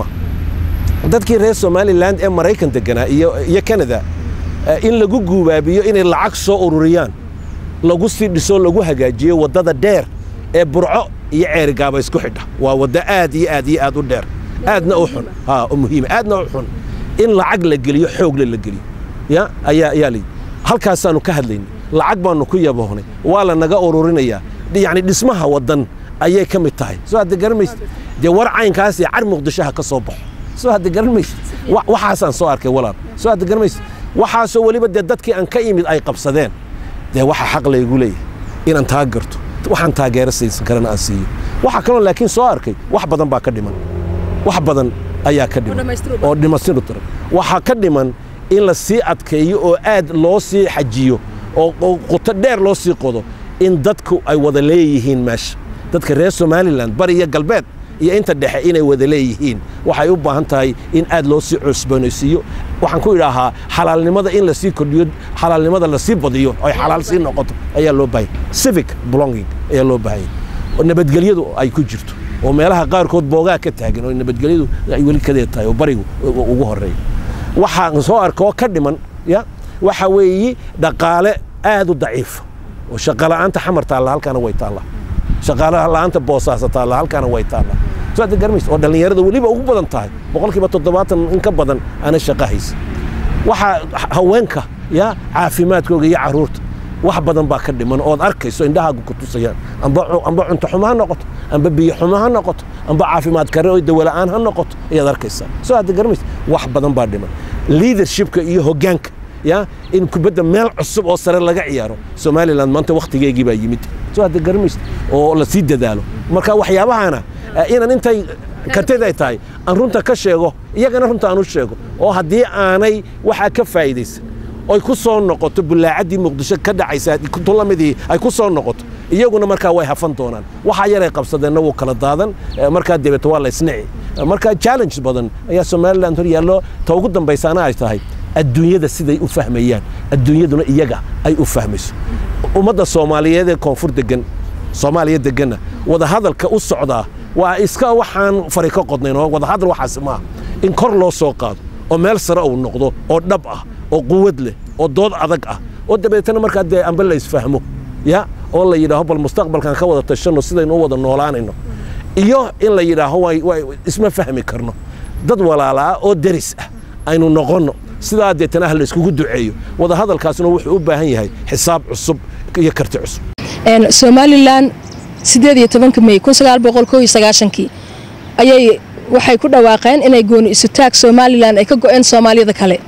dadkii reer somalilan ee maraykan deganaa iyo canada in lagu guubaabiyo inay lacag soo ururiyaan lagu sii dhiso lagu hagaajiyo waddada dheer ee burco iyo ceerigaaba isku xidha waa waddo aad iyo aad iyo aad u dheer aadna u xun ha muhiima aadna u xun in lacag la geliyo xoogle la geliyo ya ayaa ayaa layidhi halkaasaannu ka hadlaynay lacag baannu ku yabohnay waa la naga ururinayaa yacni dhismaha waddan ayay ka mid tahay soo hadda garan maysid dee war caynkaas iyo car muqdishoha ka soo baxo soo hadda garan maysid waxaasaan soo arkay walaal soo hadda garan maysid waxaasoo weliba dee dadkii aan ka imid ay qabsadeen dee waxa xaq laygu leeyahay inaan taa garto waxaan taageero saysan karana aan siiyo waxa kaloo laakiin soo arkay wax badan baa ka dhiman wax badan ayaa ka dhiman oo dhimastiru tiran waxaa ka dhiman in la sii adkeeyo oo aad loo sii xajiyo oo quto dheer loo sii qodo in dadku ay wada leeyihiin meesha dadka reer somalilan bari iyo galbeed iyo inta dhexe inay wada leeyihiin waxay u baahan tahay in aad loo sii cusboonaysiiyo waxaan ku idhaahaa xalaalnimada in lasii kordhiyo xalaalnimada lasii badiyo ay xalaal sii noqoto ayaa loo baahanya civic belonging ayaa loo baahanya oo nabadgelyadu ay ku jirto oo meelaha qaarkood boogaa ka taagan oo nabadgelyadu ay weli kadeed tahay oo barigu ugu horeeya waxaan soo arka oo ka dhiman ya waxa weeye dhaqaale aad u daciifa oo shaqala'aanta xamar taalla halkaana way taallaa shaqaalaha la'aanta boosaasa taalla halkaana way taallaa soo hadda garmaysa oo dhallinyarada weliba ugu badan tahay boqolkiiba toddobaatan in ka badan ana shaqa haysa waxaa haweenka ya caafimaadkooga iyo carruurta wax badan baa ka dhiman ood arkayso indhahaagu ku tusayaan amba cunto xumo ha noqoto amba biyo xumo ha noqoto amba caafimaad kare oo dawala'aan ha noqoto ayaad arkaysaa soo hadda garmaysa wax badan baa dhiman leadershipka iyo hoggaanka ya in kubadda meel cusub oo sare laga ciyaaro somalilan maanta wakhtigeegii baa yimid soo hadda garmaysa oo la sii dadaalo marka waxyaabahana inaan intay kartid ay tahay aan runta ka sheego iyagana runta aan u sheego oo haddii aanay waxaa ka faa'iidaysan oy ku soo noqoto bullaacaddii muqdisho ka dhacaysa tulamidii ay ku soo noqoto iyaguna markaa way hafan doonaan waxaa yaray qabsadeenna wuu kala daadan markaa dabeeto waa la isnici marka challenge badan ayaa somaliland hor yaallo ta ugu dambaysaana ay tahay adduunyada siday u fahmayaan adduunyaduna iyaga ay u fahmayso ummadda soomaaliyeed ee koonfur degan soomaaliya deganna wadahadalka u socdaa waa iska waxaan fari ka qodnayn oo wadahadal waxaas maaha in kor loo soo qaado oo meel sare uu noqdo oo dhab ah oo quwad leh oo dood adag ah oo dabeetana markaa dee amba la isfahmo ya oo la yidhaaho bal mustaqbalkan ka wada tashanno sidaynu u wada noolaanayno iyo in la yidhaaho isma fahmi karno dad walaalaa oo deris ah aynu noqonno sidaa deetana ah la iskugu duceeyo wadahadalkaasna wuxuu u baahan yahay xisaab cusub iyo karti cusub somalilan sideed iyo tobanka mey kun sagaal boqol koo iyo sagaashankii ayay waxay ku dhawaaqeen inay gooni isutaag somalilan ay ka go'een soomaaliyada kale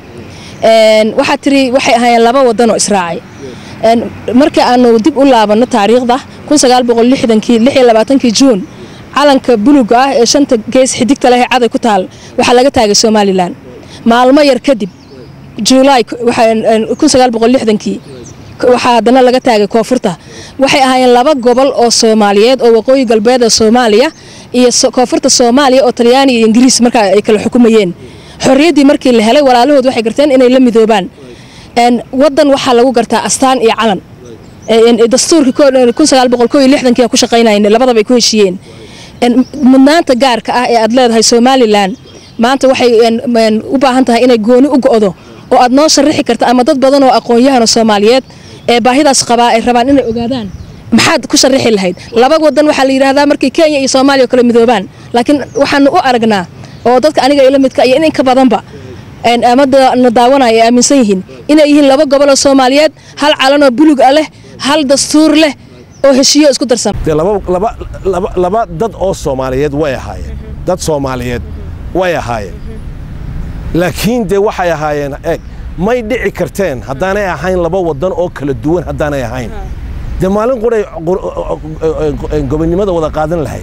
waxaa tiri waxay ahaayeen laba wadan oo israacay markii aanu dib u laabanno taariikhda kun sagaal boqol lixdankii lix iyo labaatankii juun calanka buluga ah ee shanta gees xidigta leh ee caday ku taal waxaa laga taagay somalilan maalmo yar kadib juulaay kun sagaal boqol lixdankii waxaa haddana laga taagay koonfurta waxay ahaayeen laba gobol oo soomaaliyeed oo waqooyi galbeed ee soomaaliya iyo koonfurta soomaaliya oo talyaani iyo ingiriis markaa ay kala xukumayeen xorriyaddii markii la helay walaalahood waxay garteen inay la midoobaan wadan waxaa lagu gartaa astaan iyo calan dastuurkii kun sagaal boqol koo iyo lixdankii ku shaqaynayeen labadaba ay ku heshiiyeen mudnaanta gaarka ah ee aad leedahay somalilan maanta waxay u baahan tahay inay gooni u go'do oo aad noo sharaxi karta ama dad badan oo aqoon-yahano soomaaliyeed ee baahidaas qabaa ay rabaan inay ogaadaan maxaad ku sharaxi lahayd laba wadan waxaa la yidhaahdaa markay kenya iyo soomaaliya kale midoobaan laakiin waxaanu u aragnaa oo dadka aniga ila midka iyo in ka badanba ama na daawanaya ay aaminsan yihiin inay yihiin laba gobol oo soomaaliyeed hal calanoo bulug ah leh hal dastuur leh oo heshiiyo isku darsan laba dad oo soomaaliyeed way ahaayeen dad soomaaliyeed way ahaayeen laakiin dee waxay ahaayeen eeg may dhici karteen haddaanay ahayn laba wadan oo kala duwan haddaanay ahayn dee maalin quray gobonnimada wada qaadan lahayd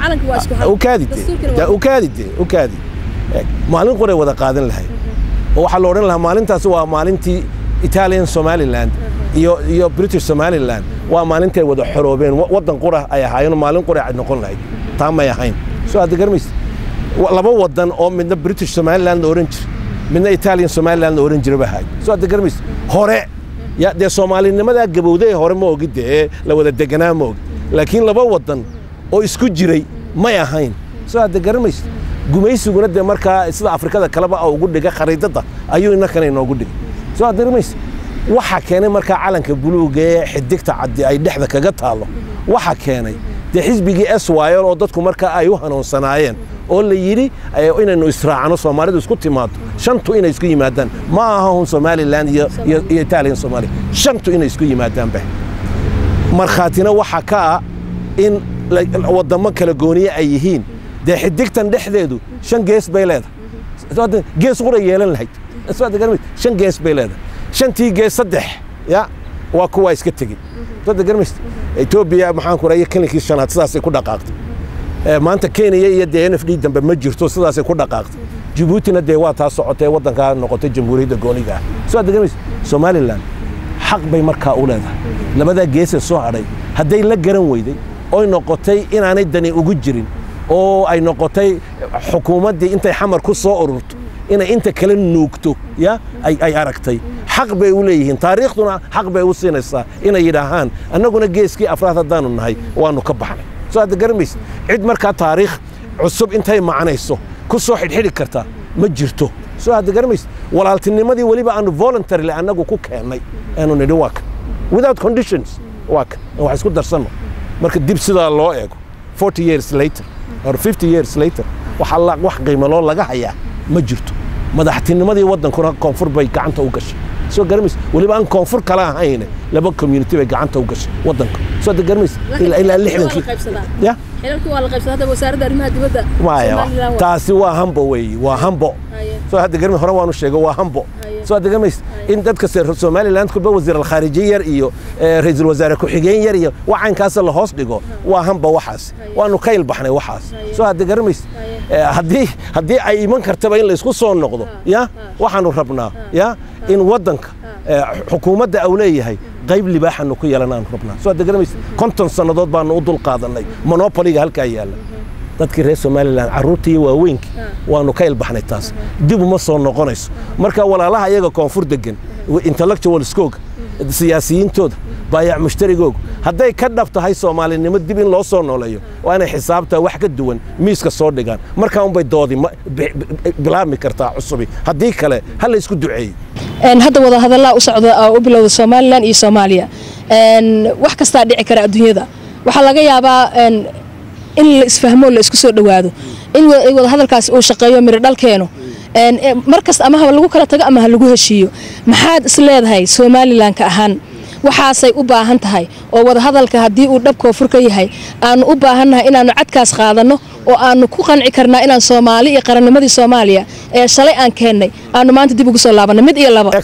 ukaadi maalin quray wada qaadan lahayd oo waxaa la odhan lahaa maalintaasi waa maalintii italian somaliland iyo iyo british somaliland waa maalintay wada xoroobeen waddan qura ay ahaayeen maalin qura ay noqon lahayd taa may ahayn soo hadda garmaysa laba wadan oo midna british somaliland la oran jira midna italian somaliland la oran jira bahay soo hadda garmaysa hore ya dee soomaalinimadaa gabowday hore ma ogi dee la wada deganaa ma ogi laakiin laba wadan oo isku jiray may ahayn soo hadda garanmaysa gumaysiguna dee markaa sida afrikada kaleba ugu dhiga khariidadda ayuu innakana inoogu dhigay soo hadda garanmaysa waxa keenay markaa calanka buluuga ee xidigta caddi ay dhexda kaga taallo waxa keenay dee xisbigii eswayl oo dadku markaa ay u hanuunsanaayeen oo la yidhi inaynu israacno soomaalidu isku timaado shantu inay isku yimaadaan ma aha hun somaliland iyo italian somalia shantu inay isku yimaadaan bah markhaatina waxa ka ah in waddamo kala gooniye ay yihiin dee xidigtan dhexdeedu shan gees bay leedahay gees qura yeelan lahayd shan gees bay leedahay shantii gees saddex ya waa kuwaa iska tegey sooda garmaysa etoobiya maxaan ku raaya kilinkii shanaad sidaasay ku dhaqaaqtay maanta kenya iyo dee n f d dambe ma jirto sidaasay ku dhaqaaqtay jabuutina dee waa taa socotay waddankaa noqotay jamhuuriyadda gooniga ah soo adda garmaysa somalilan xaq bay markaa u leedahay labadaa geesee soo hadhay hadday la garan weyday oy noqotay inaanay dani ugu jirin oo ay noqotay xukuumaddii intay xamar ku soo ururto inay inta kale nuugto ya ay aragtay xaq bay u leeyihiin taariikhduna xaq bay u siinaysaa inay yidhaahaan annaguna geeskii afraad haddaanu nahay waannu ka baxnay soo hadda garamaysa cid markaa taariikh cusub intay macnayso ku soo xidhxidhi karta ma jirto soo hadda garamaysa walaaltinimadii weliba aanu voluntarily annagu ku keennay aanu nidhi waa kan without conditions waa kan wax isku darsanno marka dib sidaa loo eego forty years later or fifty years later waxa wax qiimaloo laga hayaa ma jirto madaxtinimadii waddankuna koonfur bay gacanta u gashay soo garamaysa weliba aan koonfur kala ahayne laba community bay gacanta u gashay waddanka soo da garamaysa ilaa lixdankii ya maya taasi waa hambo weeye waa hambo soo hadda garmi hore waanu sheego waa hambo soo hadda garmaysa in dadka somaliland kulba wasiir alkhaarijiye yar iyo ra-iisul wasaare ku-xigeen yar iyo wacankaasa la hoos dhigo waa hamba waxaas waanu ka ilbaxnay waxaas soo hadda garamaysa haddii haddii ay iman kartaba in laysku soo noqdo ya waxaanu rabnaa ya in waddanka xukuumadda au leeyahay qayb libaaxanu ku yeelanaanu rabnaa soo hadda garamaysa konton sannadood baanu u dul qaadannay monopoliga halkaa yaalla dadkii reer somalilan carruurtii iyo waaweynkii waanu ka ilbaxnay taas dib uma soo noqonayso marka walaalaha iyaga koonfur degan intellectualskooga siyaasiyiintooda baayac mushtarigooga hadday ka dhab tahay soomaalinimo dib in loo soo nooleeyo waa inay xisaabtaa wax ka duwan miiska soo dhigaan markaa unbay doodi bilaabmi kartaa cusubi haddii kale ha la isku duceeyo hadda wada hadallaa u socda oo u bilowda somalilan iyo soomaaliya wax kastaa dhici kara adduunyada waxaa laga yaabaa in la isfahmo la isku soo dhowaado in wada hadalkaasi uu shaqeeyo miro dhalkeenu markasta ama ha lagu kala tago ama ha lagu heshiiyo maxaad is leedahay somalilanka ahaan waxaasay u baahan tahay oo wada hadalka haddii uu dhab koonfur ka yahay aanu u baahannahay inaannu cadkaas qaadanno oo aanu ku qanci karnaa inaan soomaali iyo qarannimadii soomaaliya ee shalay aan keennay aanu maanta dib ugu soo laabanno mid iyo laba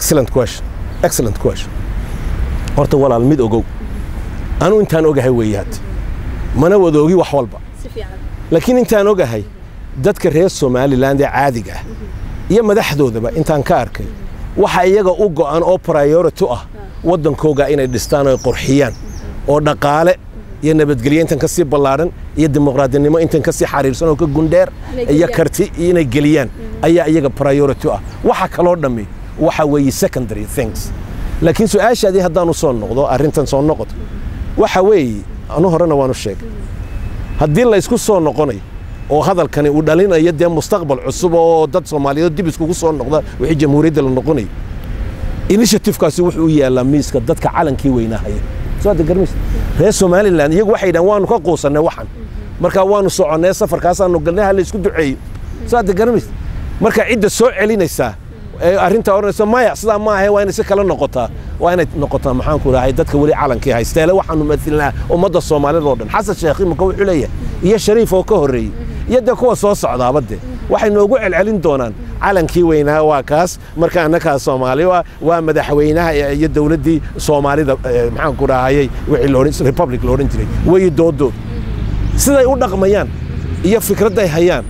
horta walaal mid ogow anuu intaan ogahay weeye hadda mana wada ogi wax walba laakiin intaan ogahay dadka reer somalilan ee caadiga ah iyo madaxdoodaba intaan ka arkay waxa iyaga u go'an oo priority ah waddankooga inay dhistaan oo qurxiyaan oo dhaqaale iyo nabadgelyo intan ka sii ballaadhan iyo dimuqraadinimo intan ka sii xariirsan oo ka gundheer iyo karti inay geliyaan ayaa iyaga priority ah waxa kaloo dhammi waxa weeye secondary things laakiin su-aashaadii haddaanu soo noqdo arrintan soo noqoto waxa weeye anu horena waanu sheegay haddii la isku soo noqonayo oo hadalkani uu dhalinayo dee mustaqbal cusub oo dad soomaaliyeed dib iskugu soo noqda wixii jamhuuriyadda la noqonayo initiativekaasi wuxuu u yaallaa miiska dadka calankii weynahaya soo hadda garmays reer somalilan iyagu waxay dhahan waanu ka quusannay waxan markaa waanu soconnay safarkaasaanu galnay ha la isku duceeyo soo hadda garmays marka cidda soo celinaysaa ee arrintaa odhanaysa maya sidaa ma ahe waa inay si kala noqotaa waa inay noqotaa maxaanku rahay dadka weli calankii haysteele waxaanu mailnaa ummadda soomaalida oo dhan xasan sheekh imika wuxuu leeyahay iyo shariif oo ka horreeyey iyo dee kuwa soo socdaaba dee waxay noogu celcelin doonaan calankii weynaa waa kaas marka annakaa soomaali waa madaxweynaha iyo dowladdii soomaalida maxaanku rahayey wixii republic lo odhan jiray weyi doodood siday u dhaqmayaan iyo fikradday hayaan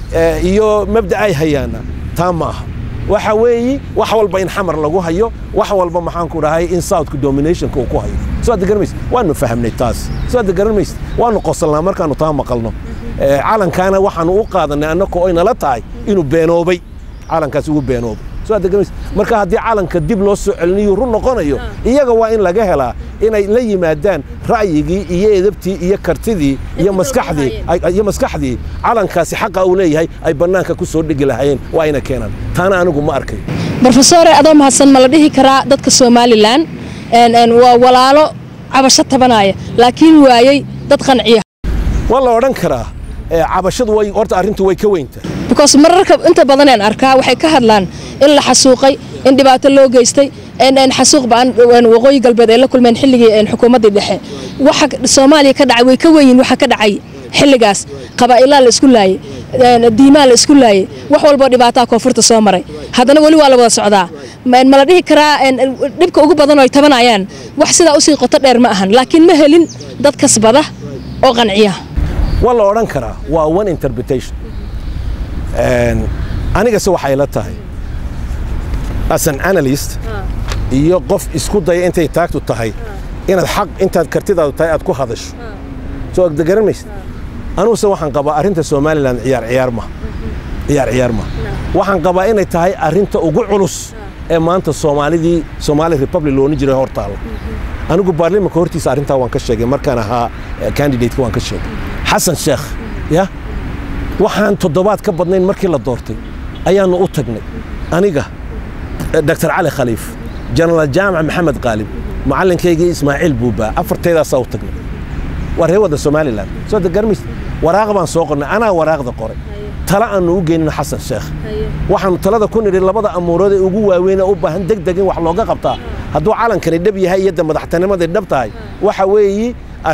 iyo mabda ay hayaanna taa ma aha waxa weeyi wax walba in xamar lagu hayo wax walba maxaanku dhahay in southka dominationka uu ku hayo soo adda garanays waanu fahamnay taas soo adda garanays waanu qosolnaa markaanu taa maqalno calankaana waxaanu u qaadanay annakoo ay nala tahay inuu beenoobay calankaas ugu beenoobay soo adda garanays marka haddii calanka dib loo soo celinayo run noqonayo iyaga waa in laga helaa inay la yimaadaan ra'yigii iyo edabtii iyo kartidii iyo maskaxdii iyo maskaxdii calankaasi xaqa uu leeyahay ay bannaanka ku soo dhigi lahaayeen waa ina keenaan taana anigu ma arkayo brofesore adoo mahadsan ma la dhihi karaa dadka somalilan waa walaalo cabasho tabanaya laakiin waayey dad qanciya waa la odhan karaa cabashadu way horta arrintu way ka weyntaa because mararka inta badaneen arkaa waxay ka hadlaan in la xasuuqay in dhibaato loo geystay xasuuq baan waqooyi galbeed ay la kulmeen xilligii xukuumaddii dhexe waxa soomaaliya ka dhacay way ka weyn waxa ka dhacay xilligaas qabaa'ilaa la isku laayey diimaa la isku laayey wax walboo dhibaataa koonfurta soo maray haddana weli waa la wada socdaa ma la dhihi karaa dhibka ugu badan oo ay tabanayaan wax sidaa usii qoto dheer ma ahan laakiin ma helin dad kasbada oo qanciya waa la odhan karaa waa one interpretation anigase waxay la tahay as an analyst iyo qof isku daya intay taagtu tahay inaad xaq intaad kartidaadu tahay aad ku hadasho soo garan maysid anuguse waxaan qabaa arrinta somalilan ciyaar ciyaar ma ciyaar ciyaar ma waxaan qabaa inay tahay arrinta ugu culus ee maanta soomaalidii somaali republic loohan jiray hor taalla anigu baarlimanka hortiisa arrintaa waan ka sheegay markaan ahaa candidateka waan ka sheegay xasan sheekh ya waxaan toddobaad ka badnayn markii la doortay ayaannu u tagnay aniga dr cali khaliif jenaraal jaamac maxamed qaalib macallinkaygii ismaaciil buubaa afarteedaasaa u tagnay waa ree wadda somalilan soo degarmays waraaq baan soo qornay anaa waraaqda qoray tala aannu u geynino xasan sheekh waxaannu talada ku nidhi labada amuurood ee ugu waaweynee u baahan deg deg in wax looga qabtaa hadduu calankani dhab yahay iyo de madaxtinimaday dhab tahay waxa weeyi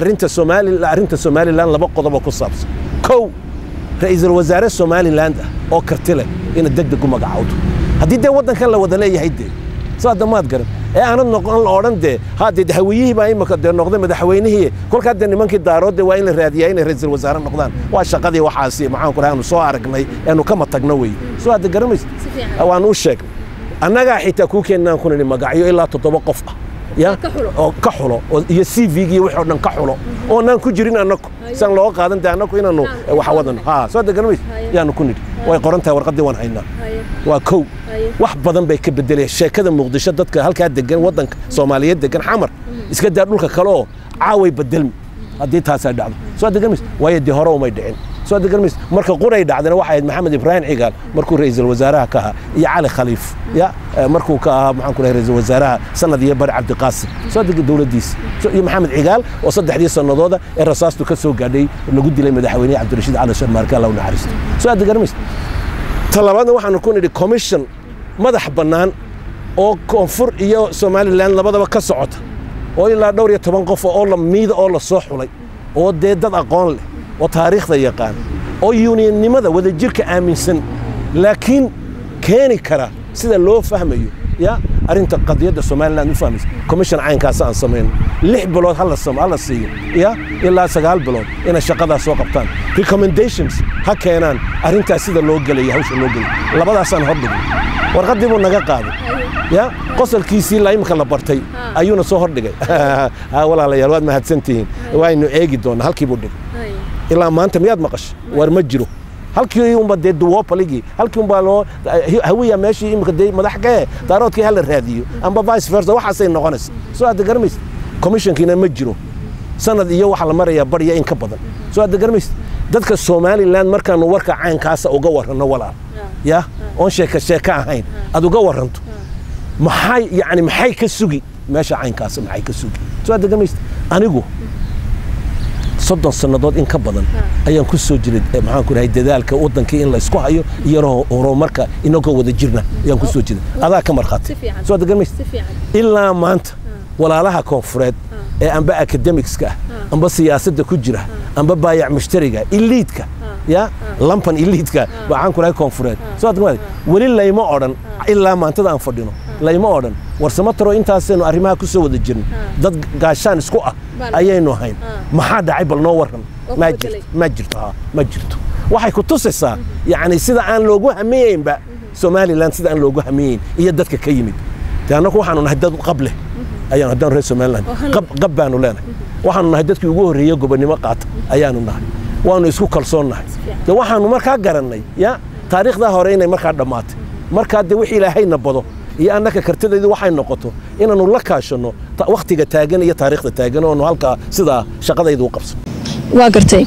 arrinta somalilan laba qodobo ku saabsan kow ra'iisul wasaare somaliland ah oo karti leh inaad deg deg u magacawdo haddii dee waddankan la wada leeyahay dee soo hadda maad garan ee aanad noqon la odhan dee haddee hawiyihii baa imika dee noqday madaxweynihii kolkaa dee nimankii daaroodde waa in la raadiyaa inay ra'iisul wasaare noqdaan waa shaqadii waxaasi maxaanku dhahay aanu soo aragnay eenu kama tagno wey soo hadda garamaysa waanu u sheegnay annagaa xitaa kuu keennaan ku nidhi magacyo ilaa toddoba qof ah ya oo ka xulo iyo c v-gii wixii o dhan ka xulo oonaan ku jirin annaku siaan looga qaadan dee annaku inaanu wax wadano ha soo hadda garamays yaanu ku nidhi way qoran tahay warqaddii waan haynaa waa kow wax badan bay ka bedelayaan sheekada muqdisho dadka halkaa degan waddanka soomaaliyeed degan xamar iska daa dhulka kale oo caaway bedelmi haddii taasaa dhacdo soo hadda garamays waayo dee hore umay dhicin soo hadda garamays marka quray dhacdana waxay ahayd maxamed ibraahim cigaal markuu ra'iisul wasaaraha ka ahaa iyo cali khaliif ya markuu ka ahaa maxaan ku dhahay ra'iisul wasaaraha sanad iyo bari cabdiqaasim soo hadda dowladdiisa iyo maxamed cigaal oo saddexdii sannadooda ee rasaastu ka soo gaadhay lagu dilay madaxweynaha cabdirashiid cali sharmaarke allah u naxariisto soo hadda garamays talabaadna waxaanu ku nidhi commission madax bannaan oo koonfur iyo somalilan labadaba ka socota oo ilaa dhowr iyo toban qof oo la miida oo la soo xulay oo dee dad aqoon leh oo taariikhda yaqaan oo yuuniyannimada wadajirka aaminsan laakiin keeni kara sida loo fahmayo ya arrinta qadiyadda somalilan u fahmaysa commission caynkaas aan samayno lix bilood hala siiyo ya ilaa sagaal bilood inay shaqadaas soo qabtaan recommendations ha keenaan arrintaas sida loo gelaya hawsha loo gelaya labadaasaan hordhignay warqaddii buu naga qaaday ya qosolkiisii la imika la bartay ayuuna soo hordhigay walaalayaal waad mahadsantihiin waaynu eegi doonaa halkii buu dhigay ilaa maanta miyaad maqashay war ma jiro halkii unba dee duwopaligii halkii unbaa loo hawiya meeshii imika dee madax kee daaroodkii hala raadiyo amba vice versa waxaasay noqonaysa soo hadda garamaysa commissionkiina ma jiro sanad iyo waxaa la marayaa barya in ka badan soo aad garmaysa dadka somalilan markaanu warka caynkaasa uga waranno walaal ya oon sheeka sheeka ahayn aad uga waranto maxay yani maxay ka sugi meesha caynkaasa maxay ka sugi soo aad garmaysa anigu soddon sannadood in ka badan ayaan ku soo jiray maxaan ku dhahay dadaalka waddankii in la isku hayo iyo horumarka inagoo wada jirna ayaan ku soo jiray adaa ka markhaati soo aad garmaysa ilaa maanta walaalaha koonfureed ee amba akademicska ah amba siyaasadda ku jira amba baayac mushtariga iliidka ya lampan iliidka waxaan ku dhahay koonfureed soo aad weli layma odhan ilaa maantada aan fadhino layma odhan warsamo taro intaasaynu arrimaha ku soo wada jirno dad gaashaan isku ah ayaynu ahayn maxaa dhacay bal noo warran ma jirto ma jirto waxay ku tusaysaa yacni sida aan loogu hamiyeynba somalilan sida aan loogu hamiyeyn iyo dadka ka yimid de annagu waxaanu nahay dad qab leh ayaanu haddaan reer somaliland qab baanu leenahay waxaanu nahay dadkii ugu horreeye gobonnimo qaata ayaanu nahay waanu isku kalsoon nahay de waxaanu markaa garannay ya taariikhdaa hore inay markaa dhammaatay markaa de wix ilaahayna bado iyo annaka kartidaydu waxay noqoto inaannu la kaashanno wakhtiga taagan iyo taariikhda taagan oonu halkaa sidaa shaqadaydu u qabsano waa gartay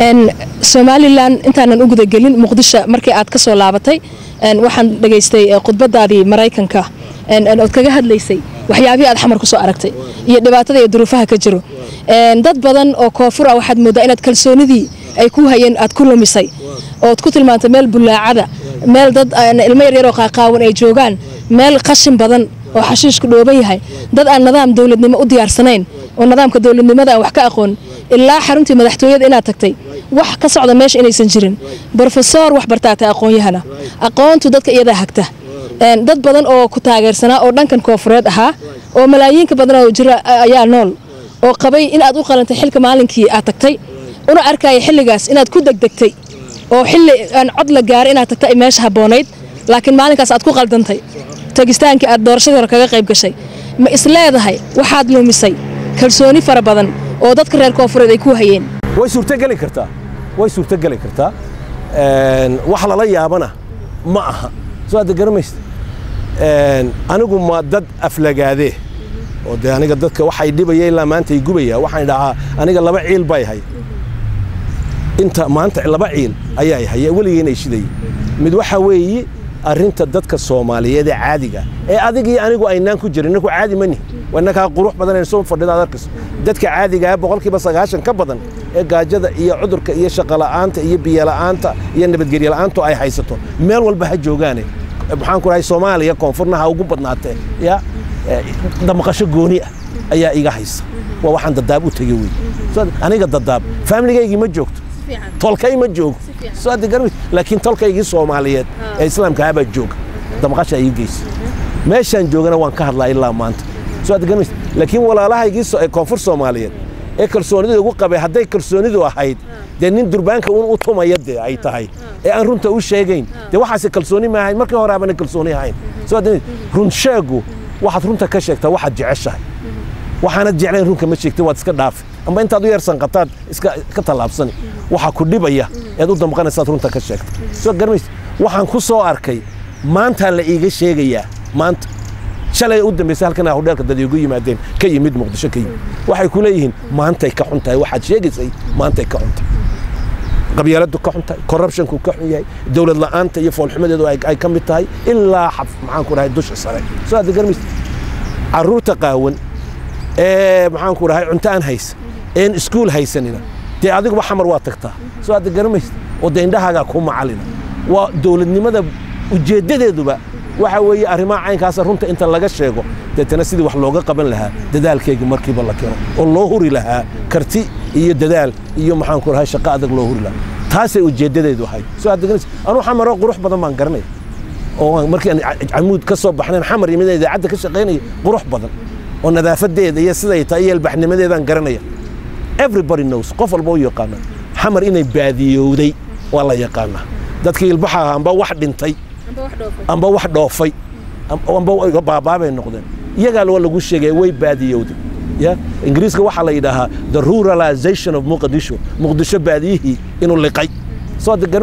somalilan intaanan u gudagelin muqdisho markii aad ka soo laabatay waxaan dhegaystay khudbadaadii maraykanka ood kaga hadlaysay waxyaabihii aad xamar ku soo aragtay iyo dhibaatada iyo duruufaha ka jiro dad badan oo koonfur ah waxaad mooddaa inaad kalsoonidii ay ku hayeen aad ku lumisay ood ku tilmaantay meel bullaacada meel dad ilmo yaryaroo qaaqaawan ay joogaan meel qashin badan oo xashiishku dhooban yahay dad aan nidaam dowladnimo u diyaarsanayn oo nidaamka dowladnimada aan wax ka aqoon ilaa xaruntii madaxtooyada inaad tagtay wax ka socda meesha inaysan jirin brofesor wax bartaatay aqoon-yahana aqoontu dadka iyadaa hagta dad badan oo ku taageersanaa oo dhankan koonfureed ahaa oo malaayiinka badan oo jira ayaa nool oo qabay inaad u qalantay xilka maalinkii aad tagtay una arkaya xilligaas inaad ku degdegtay oo xilli aan cod la gaaray inaad tagtay ay meesha habboonayd laakiin maalinkaas aad ku qaldantay tagistaankii aad doorashadii hore kaga qayb gashay ma isleedahay waxaad lumisay kalsooni fara badan oo dadka reer koonfureed ay ku hayeen way suurtogeli kartaa way suurtogeli kartaa wax lala yaabana ma aha soo aad garamaysa anigu ma dad aflagaadee oo dee aniga dadka waxay dhibaya ilaa maanta ay gubaya waxaan dhahaa aniga laba ciil bay hay inta maanta laba ciil ayaa hay weligeenay shidayay mid waxa weeye arrinta dadka soomaaliyeed ee caadiga ee adigii anigu aynaan ku jirin inaku caadi mani inakaa qurux badan aynu soo fadhida ad arkayso dadka caadigaa boqolkiiba sagaashan ka badan ee gaajada iyo cudurka iyo shaqola'aanta iyo biyola'aanta iyo nabadgelyo la'aantu ay haysato meel walba ha joogaane maxaan ku dhahay soomaaliya koonfurna ha ugu badnaatee ya damqasho gooni ah ayaa iga haysa waa waxaan dadaab u tegey wey aniga dadaab faamiligaygii ma joogto tolkay ma joogo laakiin tolkaygii soomaaliyeed ee islaamka habaa jooga damqasha ii geysa meeshaan joogana waan ka hadlaa ilaa maanta laakiin walaalahaygii koonfur soomaaliyeed ee kalsoonida ugu qabay hadday kalsoonidu ahayd dee nin durbaanka un u tumaya dee ay tahay ee aan runta u sheegayn dee waxaase kalsooni ma ahayn markii hore aabana kalsooni ahayn run sheegu waxaad runta ka sheegtaa waxaad jeceshahay waxaanad jeclayn runka ma sheegtay waad iska dhaafi amba intaad u yarsanqataad iska tallaabsani waxaa ku dhibaya ead u damqanaysaad runta ka sheegta soo garmays waxaan ku soo arkay maantaa la iiga sheegayaa maanta shalay u dambaysay halkan hudheelka dad iigu yimaadeen ka yimid muqdisho ka yimid waxay ku leeyihiin maantay ka xun tahay waxaad sheegaysay maantay ka xun tahay qabyaaladu ka xun tahay corruptionku ka xun yahay dowlad la'aanta iyo foolxumadeedu ay ka mid tahay ilaa maxaan ku dhahay dusha sare soo aad garmays carruurta qaawan ee maxaan ku dhahay cunto aan haysa een iskuul haysanina dee adiguba xamar waa tagtaa soo aad garamaysa oo dee indhahaagaa ku macalina waa dowladnimada ujeeddadeeduba waxa weeye arrimaha caynkaasa runta inta laga sheego deetana sidii wax looga qaban lahaa dadaalkayga markiiba la keeno oo loo huri lahaa karti iyo dadaal iyo maxaan ku dhahay shaqo adag loo huri lahaa taasay ujeeddadeedu ahayd soo aad garanaysa anuu xamaroo qurux badan baan garanaya oo markii aan camuud ka soo baxnayn xamar yimid idaacadda ka shaqaynaya qurux badan oo nadaafadeeda iyo siday tahay iyo albaxnimadeedaan garanaya everybody knows qof walba u yaqaana xamar inay baadiyowday waa la yaqaanaa dadkii ilbaxa ahaa amba wax dhintay amba wax dhoofay amba baabaabay noqdeen iyagaa waa lagu sheegay way baadiyowday ya ingiriiska waxaa la yidhaahaa the ruralization of muqdisho muqdisho baadiyihii inuu liqay soo garmays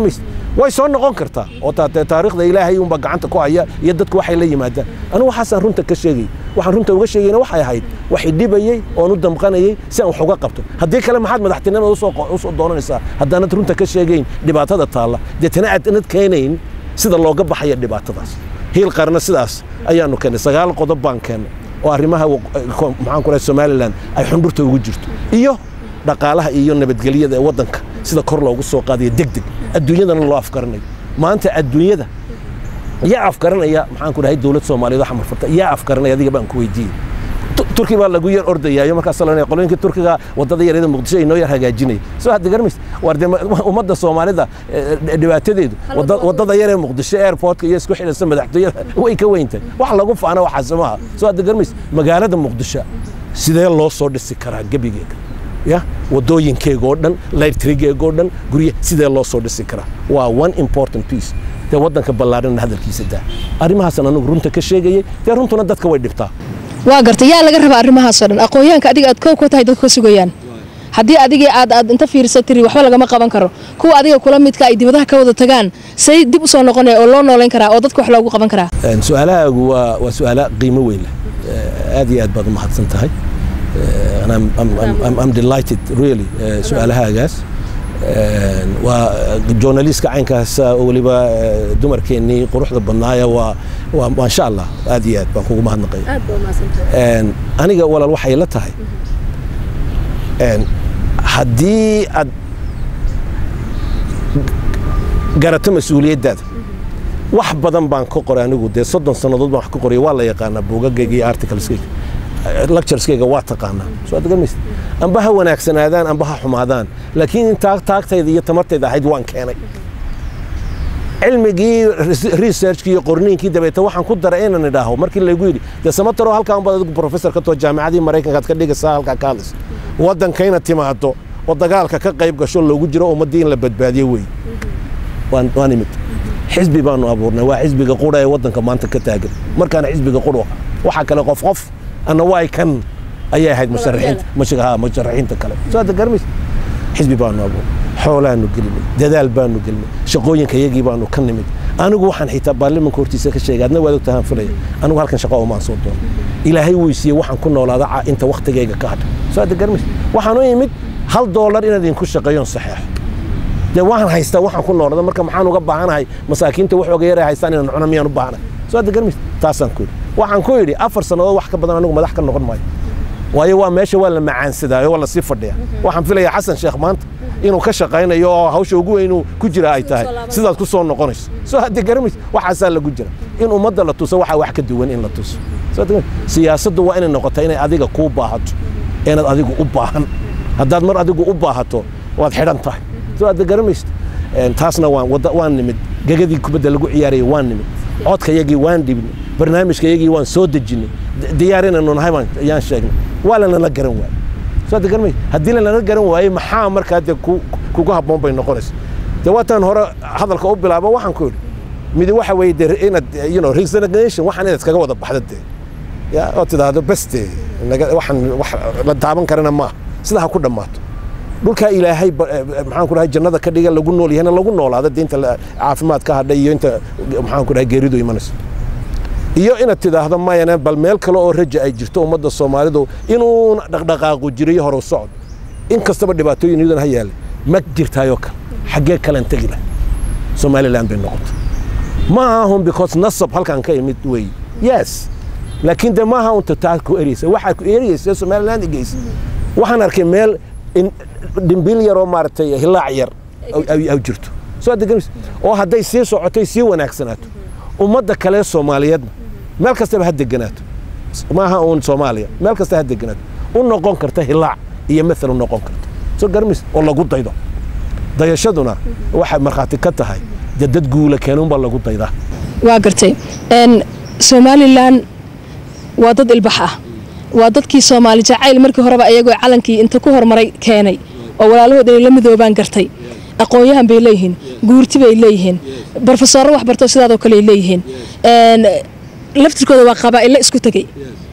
way soo noqon kartaa oo taariikhda ilaahay unba gacanta ku haya iyo dadku waxay la yimaadaan anigu waxaasaan runta ka sheegay waxaan runta uga sheegayna waxay ahayd waxay dhibayey oon u damqanayay si aan wax uga qabto haddii kale maxaad madaxtinimada usoo doonanaysaa haddaanad runta ka sheegayn dhibaatada taalla deetana aadnad keenayn sida looga baxaya dhibaatadaas hiil qarna sidaas ayaanu keennay sagaal qodob baan keennay oo arrimaha maxaan ku rahay somalilan ay xundhurta ugu jirto iyo dhaqaalaha iyo nabadgelyada ee waddanka sida kor loogu soo qaadayo deg deg adduunyadana loo afgaranayo maanta adduunyada yaa afgaranaya maxaan ku dhahay dowlad soomaaliyeed waxa marfarta yaa afgaranaya adiga baan ku weydiiyey turki baa lagu yar ordayaayo markaas la qolooyinka turkiga wadada yareeda muqdisho ay noo yar hagaajinaya soo hadda garmays war de ummadda soomaalida dhibaatadeedu wadada yaree muqdisho airportka iyo isku xidhaysa madaxtooyada way ka weyntahay wax lagu faana waxaas maaha soo hadda garmays magaalada muqdisho sidee loo soo dhisi karaa gebigeega ya wadooyinkeega oo dhan lightrigeega oo dhan gurye sidee loo soo dhisi karaa waa one important piece dee waddanka ballaarhana hadalkiisa daa arrimahaasaan anigu runta ka sheegayay dee runtuna dadka way dhibtaa waa gartay yaa laga rabaa arrimahaasoo dhan aqoonyahanka adiga aad koow ka tahay dadku ka sugayaan haddii adigii aad aad inta fiirsa tiri waxba lagama qaban karo kuwa adiga kula midka ay dibadaha ka wada tagaan say dib u soo noqonaya oo loo noolayn karaa oo dadka wax loogu qaban karaa su-aalahaagu waa waa su-aala qiimo weyn leh aad iyo aad baad u mahadsan tahay I'm delighted really su-aalahaagaas waa journalistka caynkaas oo weliba dumarkeennii quruxda badnaaya waa waa maasha allah aad iyo aad baan kugu mahadnaqaya aniga walaal waxay la tahay haddii aad garato mas-uuliyaddaada wax badan baan ka qoray anigu dee soddon sannadood baan wax ka qoray waa la yaqaanaa buugagayga iyo articleskayga lectureskayga waa taqaanaa soo aad garmaysa amba ha wanaagsanaadaan amba ha xumaadaan laakiin intaa taagtayda iyo tamartayda ahayd waan keenay cilmigii researchkii iyo qorniinkii dabeete waxaan ku daray inaan idhaaho markii laygu yidhi dee samataro halkaan baad adigu professor ka too jaamicadii maraykankaad ka dhigaysaa halkaa ka hadlaysa waddankayna timaado oo dagaalka ka qayb gasho loogu jiro ummaddii in la badbaadiyo wey waan imid xisbi baanu abuurnay waa xisbiga qura ee waddanka maanta ka taagan markaana xisbiga qura waxaa kale qof qof anna waay kan ayay ahayd musharaxiinta musharaxiinta kale soo hadda garmays xisbi baanu abuurnay xoolaanu gelinay dadaal baanu gelinay shaqooyinka yagii baanu ka nimid anigu waxaan xitaa baarlimanka hortiisa ka sheegay adna waad ogtahaan filaya anigu halkan shaqo omaan soo doono ilaahay weysiiye waxaan ku noolaada inta waktigayga ka hadha soo hadda garmays waxaan u imid hal doolar inaad idinku shaqeeyoon saxeexo dee waan haystaa waxaan ku noolada marka maxaan uga baahanahay masaakiinta wax oga yara haystaan inaan cuno miyaan u baahanahay soo hadda garmays taasaan ku yidhi waxaan ku yidhi afar sannadood wax ka badan anigu madax ka noqon maayo waayo waa meesha waa la macaansadaayo waa lasii fadhiya waxaan filayaa xasan sheekh maanta inuu ka shaqaynayo oo hawsha ugu weyn inuu ku jira ay tahay sidaad ku soo noqonayso soo hadda garamays waxaasaa lagu jira in ummadda la tuso waxaa wax ka duwan in la tuso siyaasaddu waa inay noqota inay adiga kuu baahato inaad adigu u baahan haddaad mar adigu u baahato waad xidhan tahay soo hadda garamaysta taasna waan nimid gegadii kubadda lagu ciyaarayay waan nimid codka yagii waan dhibnay barnaamijka yagii waan soo dejinay diyaar inaynu nahay ayaan sheegnay waa lanala garan waayey soo hadda garamay haddii lanala garan waayey maxaa markaa dee kugu habboon bay noqonaysa dee waataan hore hadalka u bilaabo waxaan ku yidhi midi waxa weeye dee inaad you know resignation waxaan inaad kaga wada baxda dee ya oo tidhaahdo bes dee waxaan wax la taaban karana maaha sidaa ha ku dhammaato dhulkaa ilaahay maxaan ku dhahay jannada ka dhiga lagu nool yahayna lagu noolaada dee inta caafimaad ka hadhay iyo inta maxaan ku dhahay geeridu imanayso iyo inaad tidhaahdo mayana bal meel kale oo raja ay jirto ummadda soomaalidu inuuna dhaqdhaqaaqu jirayo horow socod in kastaba dhibaatooyin iyadan ha yaale ma jirtaayoo kale xaggee kalen tegi lah somaliland bay noqotay ma ahun because nasab halkan ka imid wey yes laakiin de maaha unta taa ku ereysa waxaa ku ereysa somaliland igeysa waxaan arkay meel dhimbil yaroo maaragtay hilaac yar ay jirto soo adegamis oo hadday sii socotay sii wanaagsanaato ummadda kale soomaaliyeedna meel kastaba ha deganaato maaha uun soomaaliya meel kasta ha deganaato u noqon karta hilaac iyo maal u noqon karta soo garamis oo lagu daydo dayashaduna waxay markhaati ka tahay dee dad guula keenunbaa lagu daydaa waa gartay somalilan waa dad ilbax ah waa dadkii soomaali jacayl markii horeba ayagoo calankii inta ku hormaray keenay oo walaalahood inay la midoobaan gartay aqoon-yahan bay leeyihiin guurti bay leeyihiin brofesoorro waxbarto sidaadoo kale ay leeyihiin laftirkooda waa qabaa'ilo isku tegey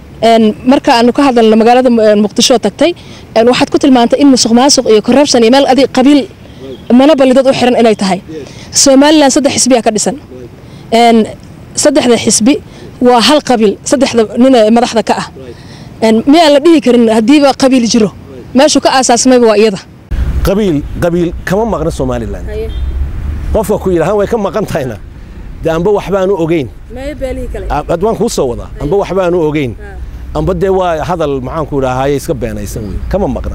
marka aanu ka hadalno magaalada muqdisho tagtay waxaad ku tilmaantay in musuq maasuq iyo corruption iyo meel adig qabiil monoboli dad u xiran inay tahay somalilan saddex xisbiyaa ka dhisan Een, saddexda xisbi waa hal qabiil saddexda nin ee madaxda ka ah Een, miyaan la dhihi karin haddiiba qabiil jiro meeshuu ka aasaasmayba waa iyada qabiil qabiil kama maqna somalilan qofka ku yidhahan way ka maqan tahayna dee amba waxbaanu ogeyn ad waan kuu soo wadaa amba waxbaanu ogeyn amba dee waa hadal maxaanku idhahaaye iska beenaysan wey kama maqna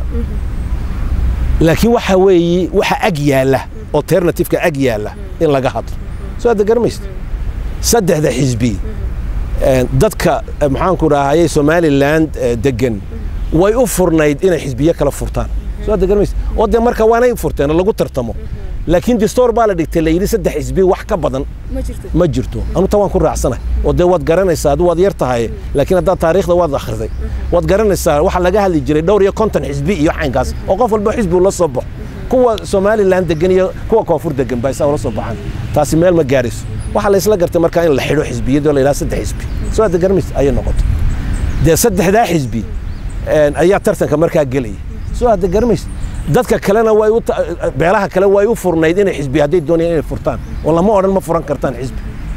laakiin waxa weeye waxa ag yaalla alternativeka ag yaalla in laga hadlo soo hadda garamaysta saddexda xisbi een, dadka eh, maxaanku idhahaaye somaliland eh, degan way u furnayd inay xisbiyo kala furtaan soo hadda garamaysta oo dee marka waanay furteen oo lagu tartamo laakiin distoor baa la dhigtay la yidhi saddex xisbi wax ka badan ma jirto anu ta waan ku raacsanahay oo dee waad garanaysaa adu waad yar tahay laakiin haddaad taariikhda waad akhriday waad garanaysaa waxa laga hadli jiray dhowr iyo konton xisbi iyo caynkaas oo qof walba xisbi ula soo baxo kuwa somalilan degan iyo kuwa koonfur degan baa isaa ula soo baxaan taasi meel ma gaarayso waxaa la isla gartay markaa in la xidho xisbiyadoo la yidhaha saddex xisbi soo hadda garamaysa ayay noqotay dee saddexdaa xisbi een, ayaa tartanka markaa gelaya soo hadda garamaysa dadka kalena way u ta- beelaha kale way u furnayd inay xisbi hadday doonayaan inay furtaan oo lama odhan ma furan kartaan xisbi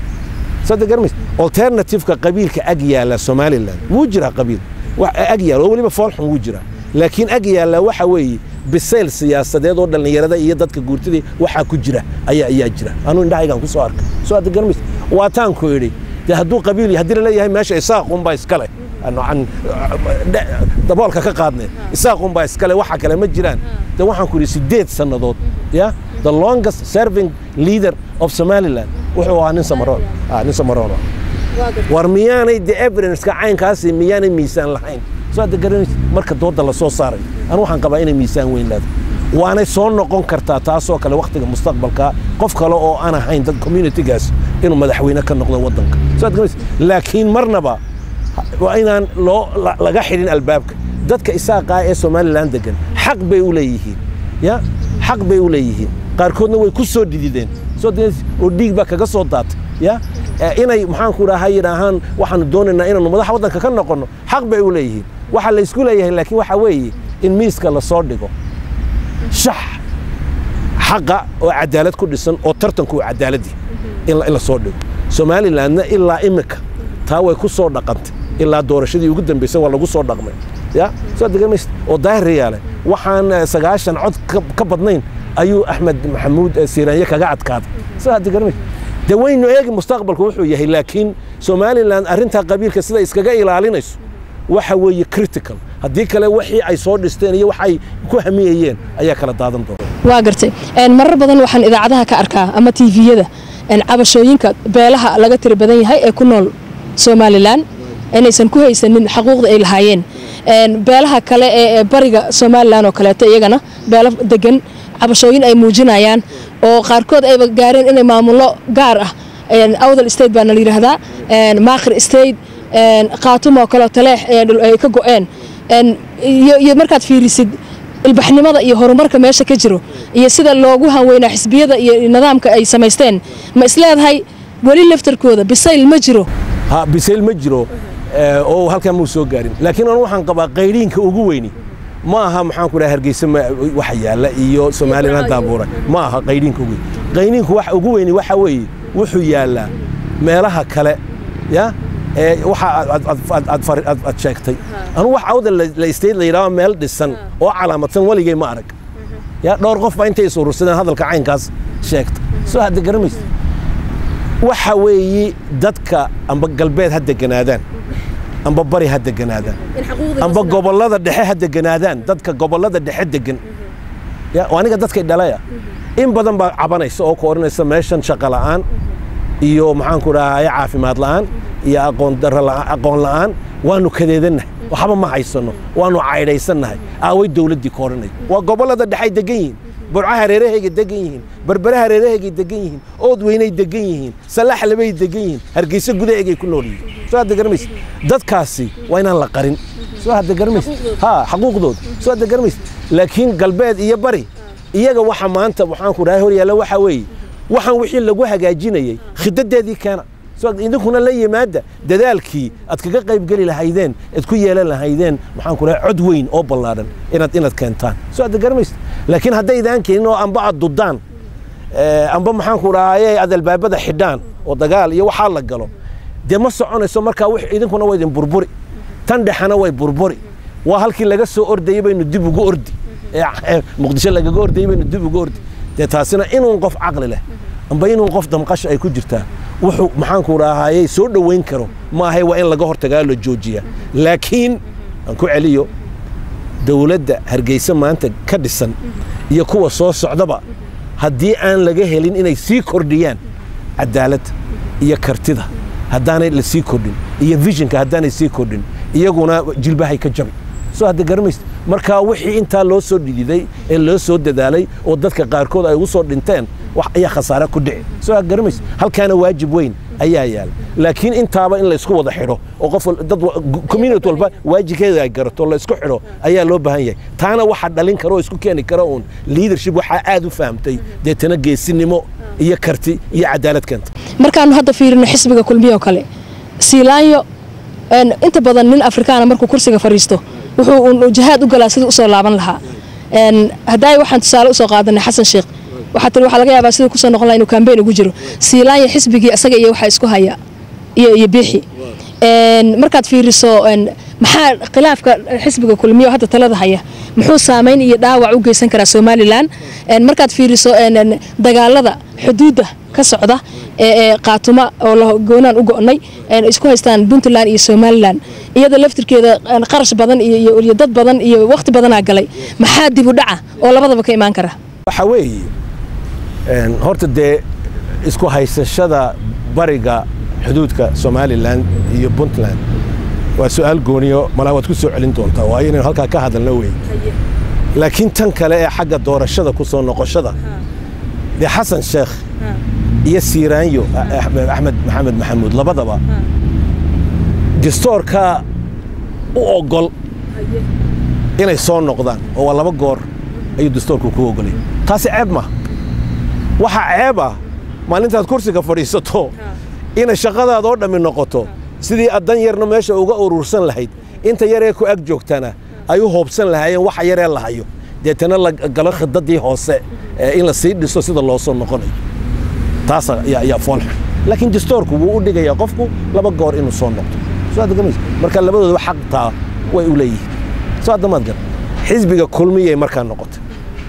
sada garmays alternativeka qabiilka ag yaala somaliland wuu jiraa qabiil wax ag yaala oo weliba foolxun wuu jiraa laakiin ag yaala waxa weeye bisayl siyaasadeed oo dhallinyarada iyo dadka guurtidii waxaa ku jira ayaa ayaa jira anuu indhahaygaan ku soo arkay soo hadda garmays waataanku idhi dee hadduu qabiil haddii laleeyahay meesha isaaqunbaa iskale noocan dhe- daboolka ka qaadne isaaqunbaa iskale waxa kale ma jiraan de waxaan ku idhi sideed sannadood ya the longest serving leader of somaliland wuxuu ahaa nin samaroon ah nin samaroon ah. war miyaanay de evidenceka caynkaasi miyaanay miisaan lahayn soo hadda garanaysa marka dooda la soo saaray anu waxaan qabaa inay miisaan weyn leedahay waanay soo noqon kartaa taasoo kale wakhtiga mustaqbalka qof kale oo aan ahayn dad communitygaas inuu madaxweyne ka noqdo waddanka soo hadda garanaysa laakiin marnaba waa inaan loo la- laga xidhin albaabka dadka isaaqaa ee somalilan degan xaq bay u leeyihiin ya xaq bay u leeyihiin qaarkoodna way ku soo dhidideen soo dee- oo dhiig baa kaga soo daatay ya Eh, inay maxaanku dhaha yidhaahaan waxaanu doonaynaa inaanu madaxa waddanka ka noqonno xaq bay u leeyihiin waxaa la isku leeyahay laakiin waxa weeye in miiska la soo dhigo shax xaqa oo cadaalad ku dhisan oo tartanku uu cadaaladii in la- in la soo dhigo somalilandna ilaa imika taa way ku soo dhaqantay ilaa doorashadii ugu dambeysay waa lagu soo dhaqmay ya soo degamaysa oo daahir yaale waxaan eh, sagaashan cod ka- ka badnayn ayuu axmed maxamuud eh, siiraanye kaga adkaaday soo hadda garamaysa de waynu eegi mustaqbalku wuxuu yahay laakiin somaliland arrintaa qabiilka sida iskaga ilaalinayso waxa weeye critical haddii kale wixii ay soo dhisteen iyo waxay ku hamiyayeen ayaa kala daadan doona waa gartay Een, marar badan waxaan idaacadaha ka arkaa ama tviyada een, cabashooyinka beelaha laga tiri badan yahay ee ku nool somalilan inaysan ku haysanin xaquuqda ay lahaayeen Een, beelaha kale ee ee bariga somalilan oo kaleeto iyagana beelo degan cabashooyin ay muujinayaan oo qaarkood ayba gaareen inay maamullo gaar ah Een, awdal state baana la yidhaahdaa Een, maakhir state Een, khaatumo oo kaleo taleex ee dhul- ay ka go'een Een, iyo iyo markaad fiirisid ilbaxnimada iyo horumarka meesha ka jiro iyo sida loogu hanweynaa xisbiyada iyo nidaamka ay samaysteen ma isleedahay weli laftarkooda bisayl ma jiro ha bisayl ma jiro eh, oo halkaa muu soo gaarin laakiin anu waxaan qabaa qayriinka ugu weyni ma aha maxaan ku dhaha hargeysa ma- waxa yaalla iyo somaliland daabuuray ma aha qayriinka ugu weyni qayriinku waxa ugu weyni waxa weeye wuxuu yaallaa meelaha kale ya ee waxa aad- aad- aad- aad- aad fari- aad- aad sheegtay anu wax awda la state la yidhaha meel dhisan oo calaamadsan weligay ma arag ya dhowr qof baa intay is urursadeen hadalka caynkaas sheegta soo hadda garamaysa waxa weeye dadka amba galbeed ha deganaadaan amba bari ha deganaadaan amba gobollada dhexe ha deganaadaan dadka gobollada dhexe degan ya oo aniga dadkay dhalaya in badan baa cabanaysa oo ku odhanaysa meeshan shaqo la'aan iyo maxaanku dhahay caafimaad la'aan iyo aqoon darro la'aan aqoon la'aan waanu kadeedannahay waxba ma haysano waanu caydhaysannahay aaway dowladdii ka odhanay waa gobollada dhexay degan yihiin burca hareerahaygay degan yihiin berbere hareerahaygay degan yihiin ood weynay degan yihiin salaxlebay degan yihiin hargeysa gudaheegay ku nool yihiin soo hadda garamaysa dadkaasi waa inaan la qarin soo hadda garamaysa ha xaquuqdooda soo hadda garamaysa laakiin galbeed iyo bari iyaga waxa maanta waxaan ku dhahay hor yaalla waxa weeye waxaan wixii lagu hagaajinayey khidadeedii keena so idinkuna la yimaada dadaalkii aad kaga qaybgeli lahaydeen aad ku yeelan lahaydeen maxaan ku dhahay cod weyn oo ballaadhan inaad inaad keentaan so aad garamaysa laakiin haddaydaan keenin oo amba aad dudaan amba maxaan ku dhahaye aad albaabada xidhaan oo dagaal iyo waxaa la galo dee ma soconayso markaa wix idinkuna waa idin burburi tan dhexana way burburi waa halkii laga soo ordayey baynu dib ugu ordi muqdisho lagaga ordayey baynu dib ugu ordi dee taasina inuun qof caqli leh amba inuun qof damqasha ay ku jirtaa wuxuu maxaanku dhahaayey soo dhoweyn karo maahay waa in laga hortagaa la joojiyaa laakiin aan ku celiyo dowladda hargeysa maanta ka dhisan iyo kuwa soo socdaba haddii aan laga helin inay sii kordhiyaan cadaaladda iyo kartida haddaanay la sii kordhin iyo visionka haddaanay sii kordhin iyaguna jilbahay ka jabi soo hadda garamaysa markaa wixii intaa loo soo dhididay ee loo soo dadaalay oo dadka qaarkood ay ugu soo dhinteen wax ayaa khasaare ku dhici soo had garamaysa halkaana waajib weyn ayaa yaala laakiin intaaba in laysku wada xidho oo qof dad community walba waajibkeeda ay garato oo laysku xidho ayaa loo baahan yahay taana waxa dhalin kara oo isku keeni kara uun leadership waxaa aad u fahamtay deetana geesinimo iyo karti iyo cadaalad keenta markaanu hadda fiirino xisbiga kulmiye oo kale siilaanyo inta badan nin afrikaana markuu kursiga fadhiisto wuxuu uun jihaad u galaa sidii usoo laaban lahaa haddaay waxaan tusaale usoo qaadanay xasan sheekh waxaa tiri waxaa laga yaabaa sidii kusoo noqon laha inuu kambeyn ugu jiro siilaanya xisbigii isaga iyo waxaa isku haya iyo iyo biixi markaad fiiriso maxaa khilaafka xisbiga kulmiye oo hadda talada haya muxuu saamayn iyo dhaawac u geysan karaa somalilan markaad fiiriso dagaalada xuduudda ka socda ee qaatuma oo goonaan u go'nay isku haystaan puntland iyo somalilan iyada laftirkeeda qarash badan iyo dad badan iyo wakhti badanaa galay maxaa dib u dhaca oo labadaba ka imaan kara waxa weeye horta dee isku haysashada bariga xuduudka somalilan iyo puntland waa su'aal gooniyo malaa waad ku soo celin doontaa waayo inaynu halkaa ka hadalno wey laakiin tan kale ee xagga doorashada ku soo noqoshada dee xasan sheekh iyo siiraanyo axmed maxamed maxamuud labadaba distoorkaa u ogol inay soo noqdaan oo waa laba goor ayuu distoorku ku ogolay taasi ceeb maaha waxaa ceeb ah maalintaad kursiga fadhiisato inay shaqadaada oo dhammi noqoto sidii addan yarna meesha uga urursan lahayd inta yaree ku ag joogtana ay u hoobsan lahaayeen waxa yaree la hayo deetana la galo khidadii hoose in la sii dhiso sida loo soo noqonayo taas ayaa foolxun laakiin distoorku wuu u dhigayaa qofku laba goor inuu soo noqdo marka labadoodaba xaqtaa way u leeyihiin soo addamaad gar xisbiga kulmiyay markaa noqotay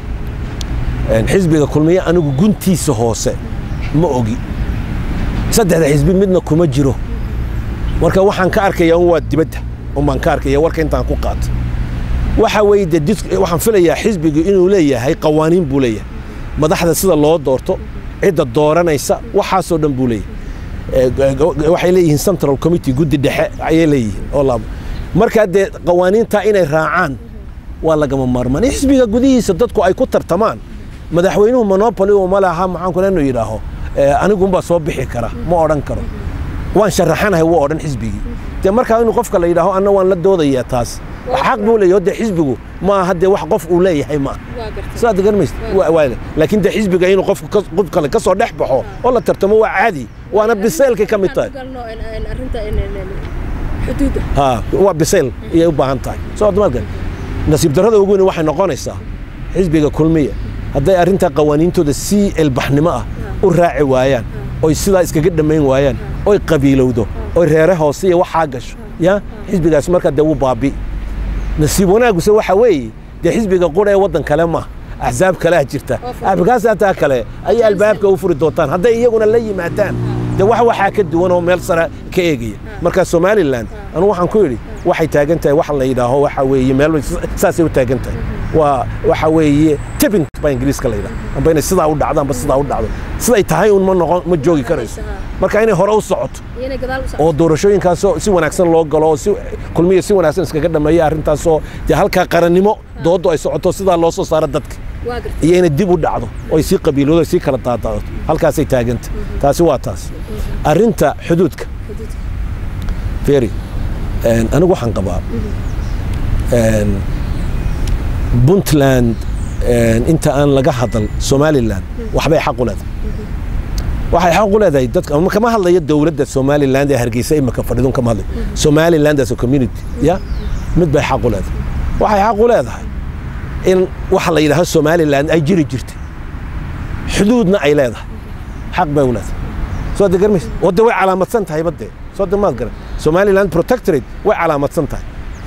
xisbiga kulmiye anigu guntiisa hoose ma ogi saddexda xisbi midna kuma jiro marka waxaan ka arkayaa un waa dibadda unbaan ka arkaya warka intaan ku qaata waxa weeye de waxaan filayaa xisbigu inuu leeyahay qawaaniin buu leeyahay madaxda sida loo doorto cidda dooranaysa waxaasoo dhan buu leeyahay waxay leeyihiin central committee guddi dhexe ayay leeyihiin oo laabo markaa dee qawaaniintaa inay raacaan waa lagama maarmaan in xisbiga gudihiisa dadku ay ku tartamaan madaxweynuhu monopoli uma laha maxaan kule inuu yidhaaho anigunbaa soo bixi kara ma odhan karo waan sharaxanahay wuu odhan xisbigii dee markaa inuu qofka la yidhaaho anna waan la doodayaa taas xaq buu leeyahay dee xisbigu ma aha dee wax qof uu leeyahay ma saad garmaysa laakiin dee xisbiga inuu qofku qof kale ka soo dhex baxo oo la tartamo waa caadi waana biseylkay ka mid tahay ha waa biseyl ayay u baahan tahay soo admaadka nasiib darrada ugu weyn waxay noqonaysaa xisbiga kulmiya hadday arrintaa qawaaniintooda si elbaxnimo ah u raaci waayaan oy sidaa iskaga dhammayn waayaan oy qabiilowdo oy reere hoose iyo waxaa gasho ya xisbigaas markaa dee wuu baabi nasiib wanaaguse waxa weeye dee xisbiga qura ee waddan kale maaha axsaab kalea jirta axbikaasataa kale ayay albaabka u furi doontaan hadday iyaguna la yimaadaan dee wax waxaa ka duwan oo meel sare ka eegaya marka somalilan anugu waxaan ku yidhi waxay taagan tahay wax la yidhaaho waxa weeye meel saasay u taagan tahay waa waxa weeye tipping baa ingiriiska la yidhaha amba inay sidaa u dhacdo amba sidaa u dhacdo siday tahay un ma noqon ma joogi karayso marka inay hore u socoto oo doorashooyinkaasoo si wanaagsan loo galo oo si kulmiya si wanaagsan iskaga dhameeya arrintaasoo dee halkaa qarannimo dooddu ay socoto sidaa loo soo saaro dadka iyo inay dib u dhacdo oo ay sii qabiiloodo ay sii kala daadaadato halkaasay taaganta taasi waa taas arrinta xuduudka feri anigu waxaan qabaa puntland inta aan laga hadal somalilan waxbay xaq u leedahay waxay xaq u leedahay dadka ama kama hadlayo dowladda somaliland ee hargeysa imika fadhidun kama hadlayo somaliland as a community ya mid bay xaq u leedahay waxay xaq u leedahay in waxa la yidhahdo somaliland ay jiri jirtay xuduudna ay leedahay xaq bay u leedahay soo de garmaysa wadde way calaamadsan tahay badde soo de maad garan somaliland protectorate way calaamadsan tahay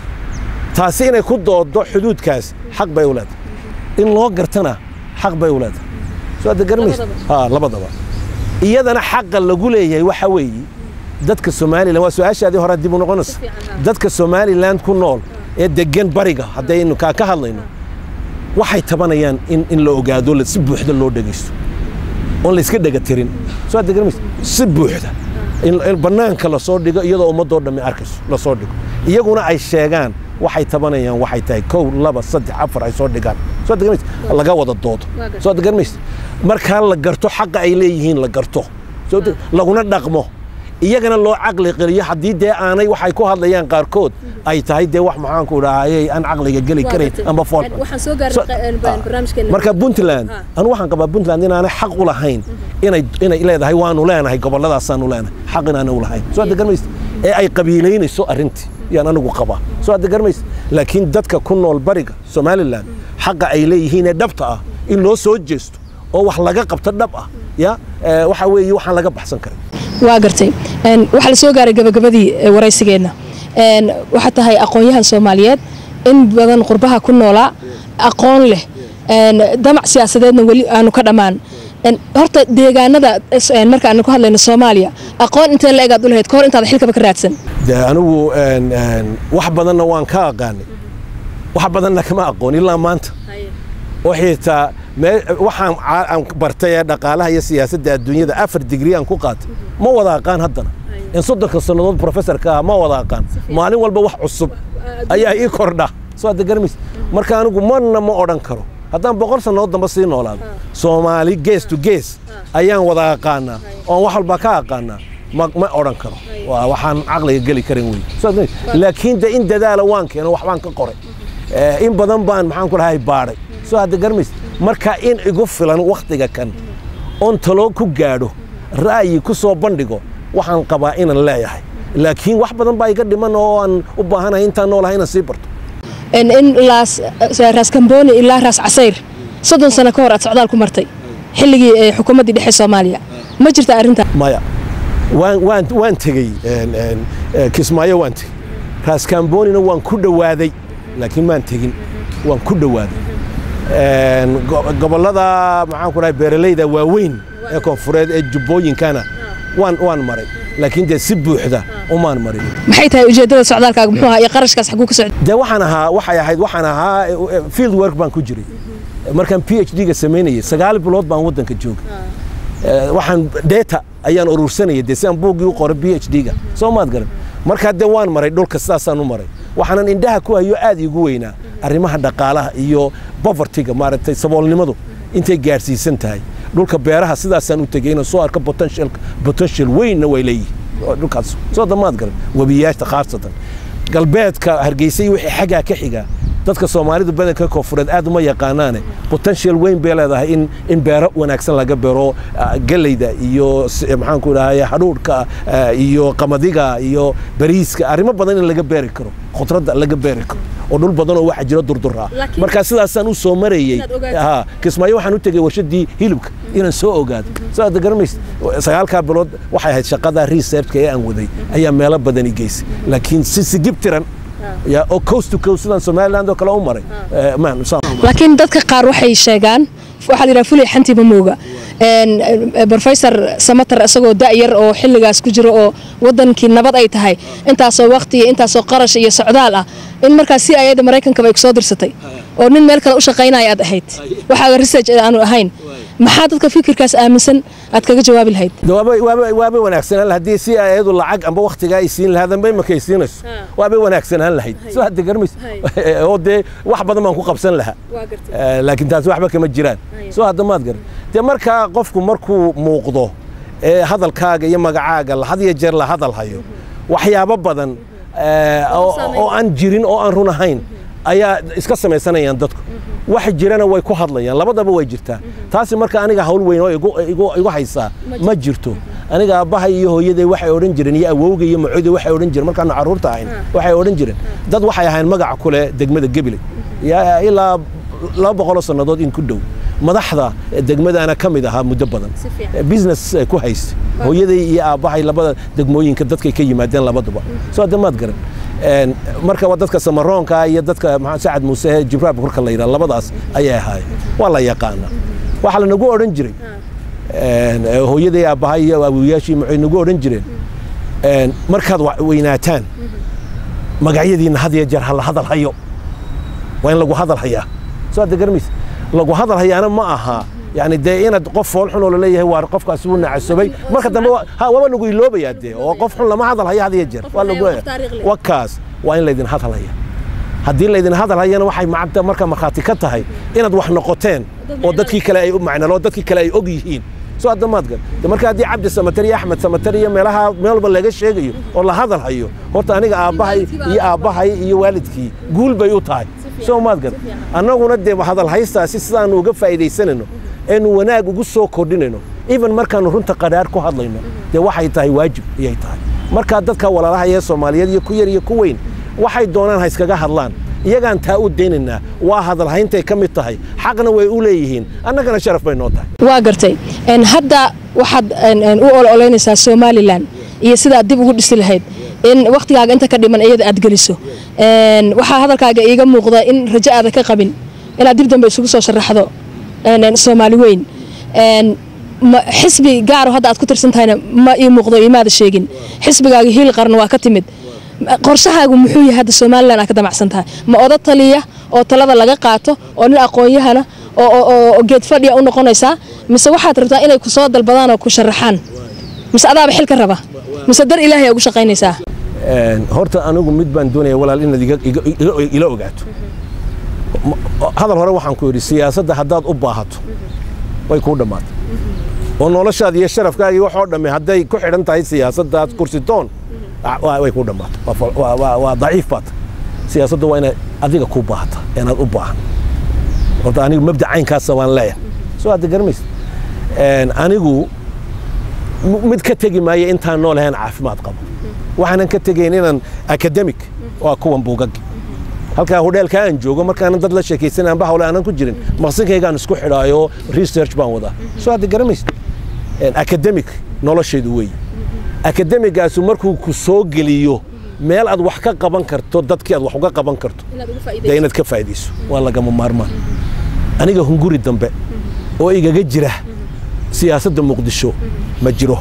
taasi inay ku doodo xuduudkaas xaq bay u leedahay in loo gartana xaq bay u leedahay soo de garmaysa ha labadaba iyadana xaqa lagu leeyahay waxa weeye dadka somalilan waa su-aashaadii hore dib u noqonaysa dadka somaliland ku nool ee degan bariga haddaynu kaa ka hadlayno waxay tabanayaan in, in la ogaado si buuxda loo dhegaysto oon la iska dhega tirin soo aad degan maysa si buuxda in, in bannaanka lasoo dhigo iyadoo ummadoo dhammi arkayso lasoo dhigo iyaguna ay sheegaan waxay tabanayaan waxay tahay kow laba saddex afar ay soo dhigaan soo degan maysa laga wada doodo soo degan maysa markaa la garto xaqa ay leeyihiin la garto soo de- laguna dhaqmo iyagana loo caqli qeliyo haddii dee aanay waxay ku hadlayaan qaarkood ay tahay dee wax maxaanku dhahaayey aan caqliga geli karayn amba fool waxaan soo gaarnay So- barnaamijkeena marka puntland anu waxaan qabaa puntland inaanay xaq u lahayn inay inay leedahay waanu leenahay gobolladaasaanu leenahay xaq inaanay u lahayn soo degan maysa ee ay qabiilaynayso arrintii yaan anigu qabaa soo degan maysa laakiin dadka ku nool bariga somaliland xaqa ay leeyihiin ee dhabta ah in loo soo jeesto oo wax laga qabto dhab ah ya eh, waxa weeye waxaan laga baxsan karin waa gartay Een, waxaa la soo gaaray gabagabadii eh, waraysigeenna Een, waxaa tahay aqoon-yahan soomaaliyeed in badan qurbaha ku noolaa aqoon leh Een, damac siyaasadeedna weli aanu ka dhammaan Een, horta deegaanada is- een, marka aanu ku hadlayno soomaaliya aqoon intee la egaad u lahayd kahor intaada xilkaba ka raadsan de anigu een, een, wax badanna waan ka aqaanay wax badanna kama aqoon ilaa maanta oo xitaa mee- waxaan caa- aan bartay ee dhaqaalaha iyo siyaasadda adduunyada afar digri aan ku qaatay ma wada aqaan haddana in soddonka sannadood professorka ah ma wada aqaan maalin walba wax cusub ayaa ii kordha soo hadda garmays marka anigu marna ma odhan karo haddaan boqol sannadood damba sii noolaado soomaali gees to gees ayaan wada aqaanaa oon wax walba ka aqaanaa ma ma odhan karo waa waxaan caqliga geli karin wey Soo hadda garmays. laakiin de in dadaala waan keeno waxbaan ka qoray Eh, in badan baan maxaan ku dhahay baadhay soo hadda garmays marka in igu filan wakhtiga kan oon talo ku gaadho ra'yi ku soo bandhigo waxaan qabaa inaan leeyahay laakiin wax badan baa iga dhiman oo aan u baahanahay intaan noolahay inaan sii barto Een, in laas eh, raas kambooni ilaa raas casayr soddon sano ka hor aad socdaal ku martay xilligii eh, xukuumaddii dhexe soomaaliya ma jirta arrinta maya waan waan waan tegey een, een, eh, kismaayo waan tegey raaskaamboonina waan ku dhowaaday laakiin maan tegin waan ku dhowaaday Een, go- gobollada maxaan ku dhahay beeralayda waaweyn ee koonfureed ee jubbooyinkana waan waan maray laakiin dee si buuxda umaan marin maxay tahay ujeeddada socdaalkaaga muxuu ahaa iyo qarashkaas xaguu ka socday dee waxaan ahaa waxay ahayd waxaan ahaa eh, eh, field work baan ku jiray markaan p h d-ga samaynayay sagaal bilood baan waddanka joogay Eh, waxaan data ayaan urursanayay dee si aan buuggii u qoray p h d-ga soo maad garan markaa dee waan maray dhulka sidaasaan u maray waxaanan indhaha ku hayo aad iigu weynaa arrimaha dhaqaalaha iyo povertyga maaragtay saboolnimadu intay gaadhsiisan tahay dhulka beeraha sidaasaan u tegey inaan soo arko potential potential weynna way leeyihin oo dhulkaas soo damaad garan webiyaashta khaasatan galbeedka hargeysa iyo wixii xaggaa ka xiga dadka soomaalidu badanka koonfureed aad uma yaqaanaane potential weyn bay leedahay in in beero wanaagsan laga beero ah, galleyda iyo s- maxaan ku dhahay hadhuudhka ah, iyo qamadiga iyo bariiska arrimo badan in laga beeri karo khudradda laga beeri karo oo dhul badan oo waxa jira durdura Laakiin- marka sidaasaan u soo marayey Inaad ogaato. ha kismaayo waxaan u tegey warshadii hilibka inaan soo ogaado soo aad garamaysa sagaalkaa bilood waxay ahayd shaqada researchka ee aan waday ayaa meelo badan i geysay laakiin si sigib tiran ya oo coast to coast sidaan somaliland oo kale u maray Eh, maan saan laakiin dadka qaar waxay sheegaan waxaa la yidhaha fulay xantiba mooga Een, eh, professor samatar isagoo da'yar oo xilligaas ku jiro oo wadankii nabad ay tahay intaasoo waqti iyo intaasoo qarash iyo socdaal ah in markaas si ayada maraykankaba ay kusoo dirsatay oo nin meel kale u shaqaynaya aad ahayd waxaaga research aanu ahayn maxaa dadka fikirkaas aaminsan aad kaga jawaabi lahayd De waaba waaba waaba wanaagsanaan lahayd haddii si ayadu lacag amba waqtiga ay siin lahayd amba imaka ay siinayso waaba wanaagsanaan lahayd soo hadda garmays oo dee wax badan baan ku qabsan lahaa Eh, laakiin taasi waxba kama jiraan soo hadda maad garan dee markaa qofku markuu muuqdo ee hadalkaaga iyo magacaaga la- had iyo jeer la hadal hayo waxyaabo badan eh, oo oo aan jirin oo aan run ahayn ayaa iska samaysanayaan dadku wax jirana way ku hadlayaan labadaba way jirtaa taasi marka aniga hawl weyn oo igu- igu- igu haysaa ma jirto aniga aabbahay iyo hooyaday waxay odhan jireen iyo awowga iyo macoday waxay odhan jireen markaanu carruurta ahayn waxay odhan jireen dad waxay ahayn magaca ku leh degmada gebile yaa ilaa laba boqoloo sannadood in ku dhow madaxda degmadana ka mid ahaa muddo badan business eh, ku haysta hooyaday iyo aabbahay labada degmooyinka dadkay ka yimaadeen labaduba soo hadda maad garan Een, marka waa dadka samaroonka iyo dadka maxaa sacad muuse jibraab korka la yidhaha labadaas ayay ahaayeen waa la yaqaana waxaa lanagu odhan jiray een, eh, hooyaday aabbahay iyo awooyaashii maxay nagu odhan jireen een, markaad wa- weynaataan magacyadiina had iyo jeer hala hadal hayo waa in lagu hadal hayaa soo hadda garmaysa lagu hadal hayaana ma aha yani dee inaad qof fool xun oo laleeyahay waa qofkaasi wuu nacasobay marka dambe waa- ha waaba lagu iloobayaa dee oo qof xun lama hadal haya had iyo jeer waa lagu wakaas waa in laydin hadal haya haddii laydin hadal hayana waxay macanta marka markhaati ka tahay inaad wax noqoteen oo dadkii kale ay u macnalo oo dadkii kale ay og yihiin soo hadda maad gal de marka haddii cabdi samatar iyo axmed samatar iyo meelaha meel walba laga sheegayo oo la hadal hayo horta aniga aabbahay iyo aabbahay iyo waalidkii guul bay u tahay soo maad gal annaguna dee hadal haystaasi sidaanu uga faa'iidaysanayno eenu wanaag ugu soo kordhinayno even markaanu runta qadhaar ku hadlayno dee waxay tahay waajib ayay tahay markaa dadka walaalaha ee soomaaliyeed iyo ku yar iyo ku weyn waxay doonaan ha iskaga hadlaan iyagaan taa u daynaynaa waa hadalhayntay ka mid tahay xaqna way u leeyihiin annagana sharaf bay noo tahay waa gartay Een, hadda waxaad een, een, u ololeynaysaa somalilan iyo sidaad dib ugu dhisi lahayd in wakhtigaaga inta ka dhiman iyada aad geliso Een, waxaa hadalkaaga iiga muuqda in rajo aada ka qabin inaad dib dambe isugu soo sharaxdo een, een, soomaali weyn Een, ma- xisbi gaaro hadda aad ku tirsan tahayna ma ii muuqdo imaada sheegin xisbigaaga hiil qaran waa ka timid qorshahaagu muxuu yahay hadda somalilan aa ka damacsan tahay ma oda taliya oo talada laga qaato oo nin aqoon-yahana oo- oo oo- oo geed fadhiya u noqonaysaa mise waxaad rabtaa inay ku soo dalbadaan oo ku sharaxaan mise adaaba xilka raba mise dar ilaahay aa ugu shaqaynaysaa Een, horta anigu mid baan doonaya walaal inaad iga- iga- iga- ila ogaato Ma- hadal hore waxaan ku yidhi siyaasadda haddaad u baahato way kuu dhammaatay oo noloshaada iyo sharafkaagii waxoo dhamme hadday ku xidhan tahay siyaasaddaad kursitoon ah, waa- way kuu dhammaatay Waa fal- waa- waa waa daciif baad siyaasadda waa inaad adiga ku baahata inaad u baahan horta anigu mabda caynkaasa waan leeyahay soo hadda garamaysa Een, anigu m- mid ka tegi maayo intaan nool ahayn caafimaad qabo waxaanan ka tegayn inaan academic waa kuwan buugaggi halkaa hodheelka aan joogo markaanan dad la sheekaysan aanba hawle aanan ku jirin maqsinkaygaan isku xidhaayo research baan wadaa soo hadda garamaysa Een, academic noloshaydu weeye academigaasu markuu ku soo geliyo meel aad wax ka qaban karto dadkii aad wax uga qaban karto dee inaad ka faa'iidayso waa lagama maarmaan aniga hunguri dambe oo igaga jira siyaasadda muqdisho ma jiro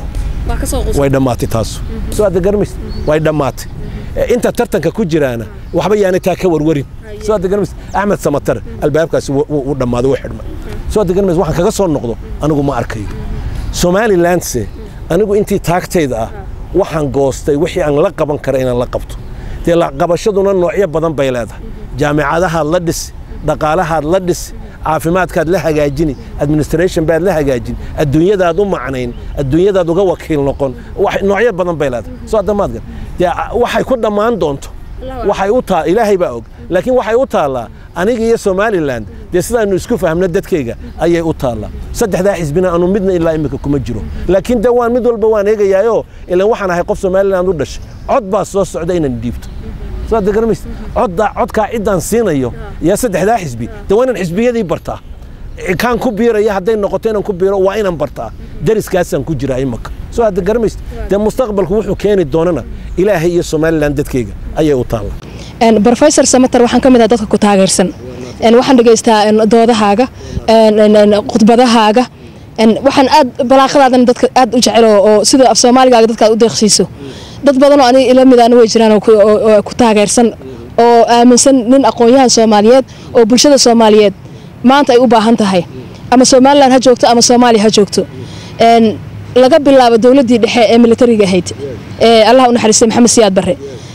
way dhammaatay taasu soo hadda garmays way dhammaatay Eh, inta tartanka ku jiraana waxba yaanay taa ka warwarin soo hadda garmays axmed samatar albaabkaasi wuu- wuu wuu dhammaaday wuu xidhmay soo hadda garmays waxaan kaga soo noqdo anigu ma arkayo somalilandse anigu intii taagtayda ah waxaan goostay wixii aan la qaban kara inaan la qabto dee la qabashaduna noocyo badan bay leedahay jaamicadahaad la dhisi dhaqaalahaad la dhisi caafimaadkaad la hagaajini administration baad la hagaajin adduunyadaad u macnayn adduunyadaad uga wakiil noqon wax- noocyo badan bay leedahay soo hadda maad gar dee a- waxay ku dhammaan doonto waxay u taa ilaahay baa og laakiin waxay u taallaa aniga iyo somaliland dee sidaanu isku fahmno dadkayga ayay u taallaa saddexdaa xisbina anu midna ilaa imika kuma jiro laakiin de waan mid walba waan eegayaayoo ilan waxaan ahay qof somaliland u dhashay cod baa soo socda inaan dhiibto soo hadda garamaysa codda codkaa ciddaan siinayo yaa saddexdaa xisbi de waa inaan xisbiyadii bartaa kaan ku biiraya hadday noqoto inaan ku biiro waa inaan bartaa dariskaasaan ku jiraa imaka soo hadda garamaysa dee mustaqbalku wuxuu keeni doonana ilaahay iyo somaliland dadkayga ayay u taallaa Een, professor samater waxaan ka mid ah dadka ku taageersan Een, waxaan dhegaystaa een, doodahaaga een, een, een, khudbadahaaga Een, waxaan aad balaaqadaadan dadka aad u jecel oo- oo sida af soomaaligaaga dadka aad u deeqsiiso dad badan oo aniga ila midaana way jiraan oo ku- oo- oo ku taageersan oo aaminsan nin aqoon-yahan soomaaliyeed oo bulshada soomaaliyeed maanta ay u baahan tahay ama somalilan ha joogto ama soomaaliya ha joogto Een, laga bilaabo dowladdii dhexe ee militariga ahayd ee allah u naxariistay maxamed siyaad barre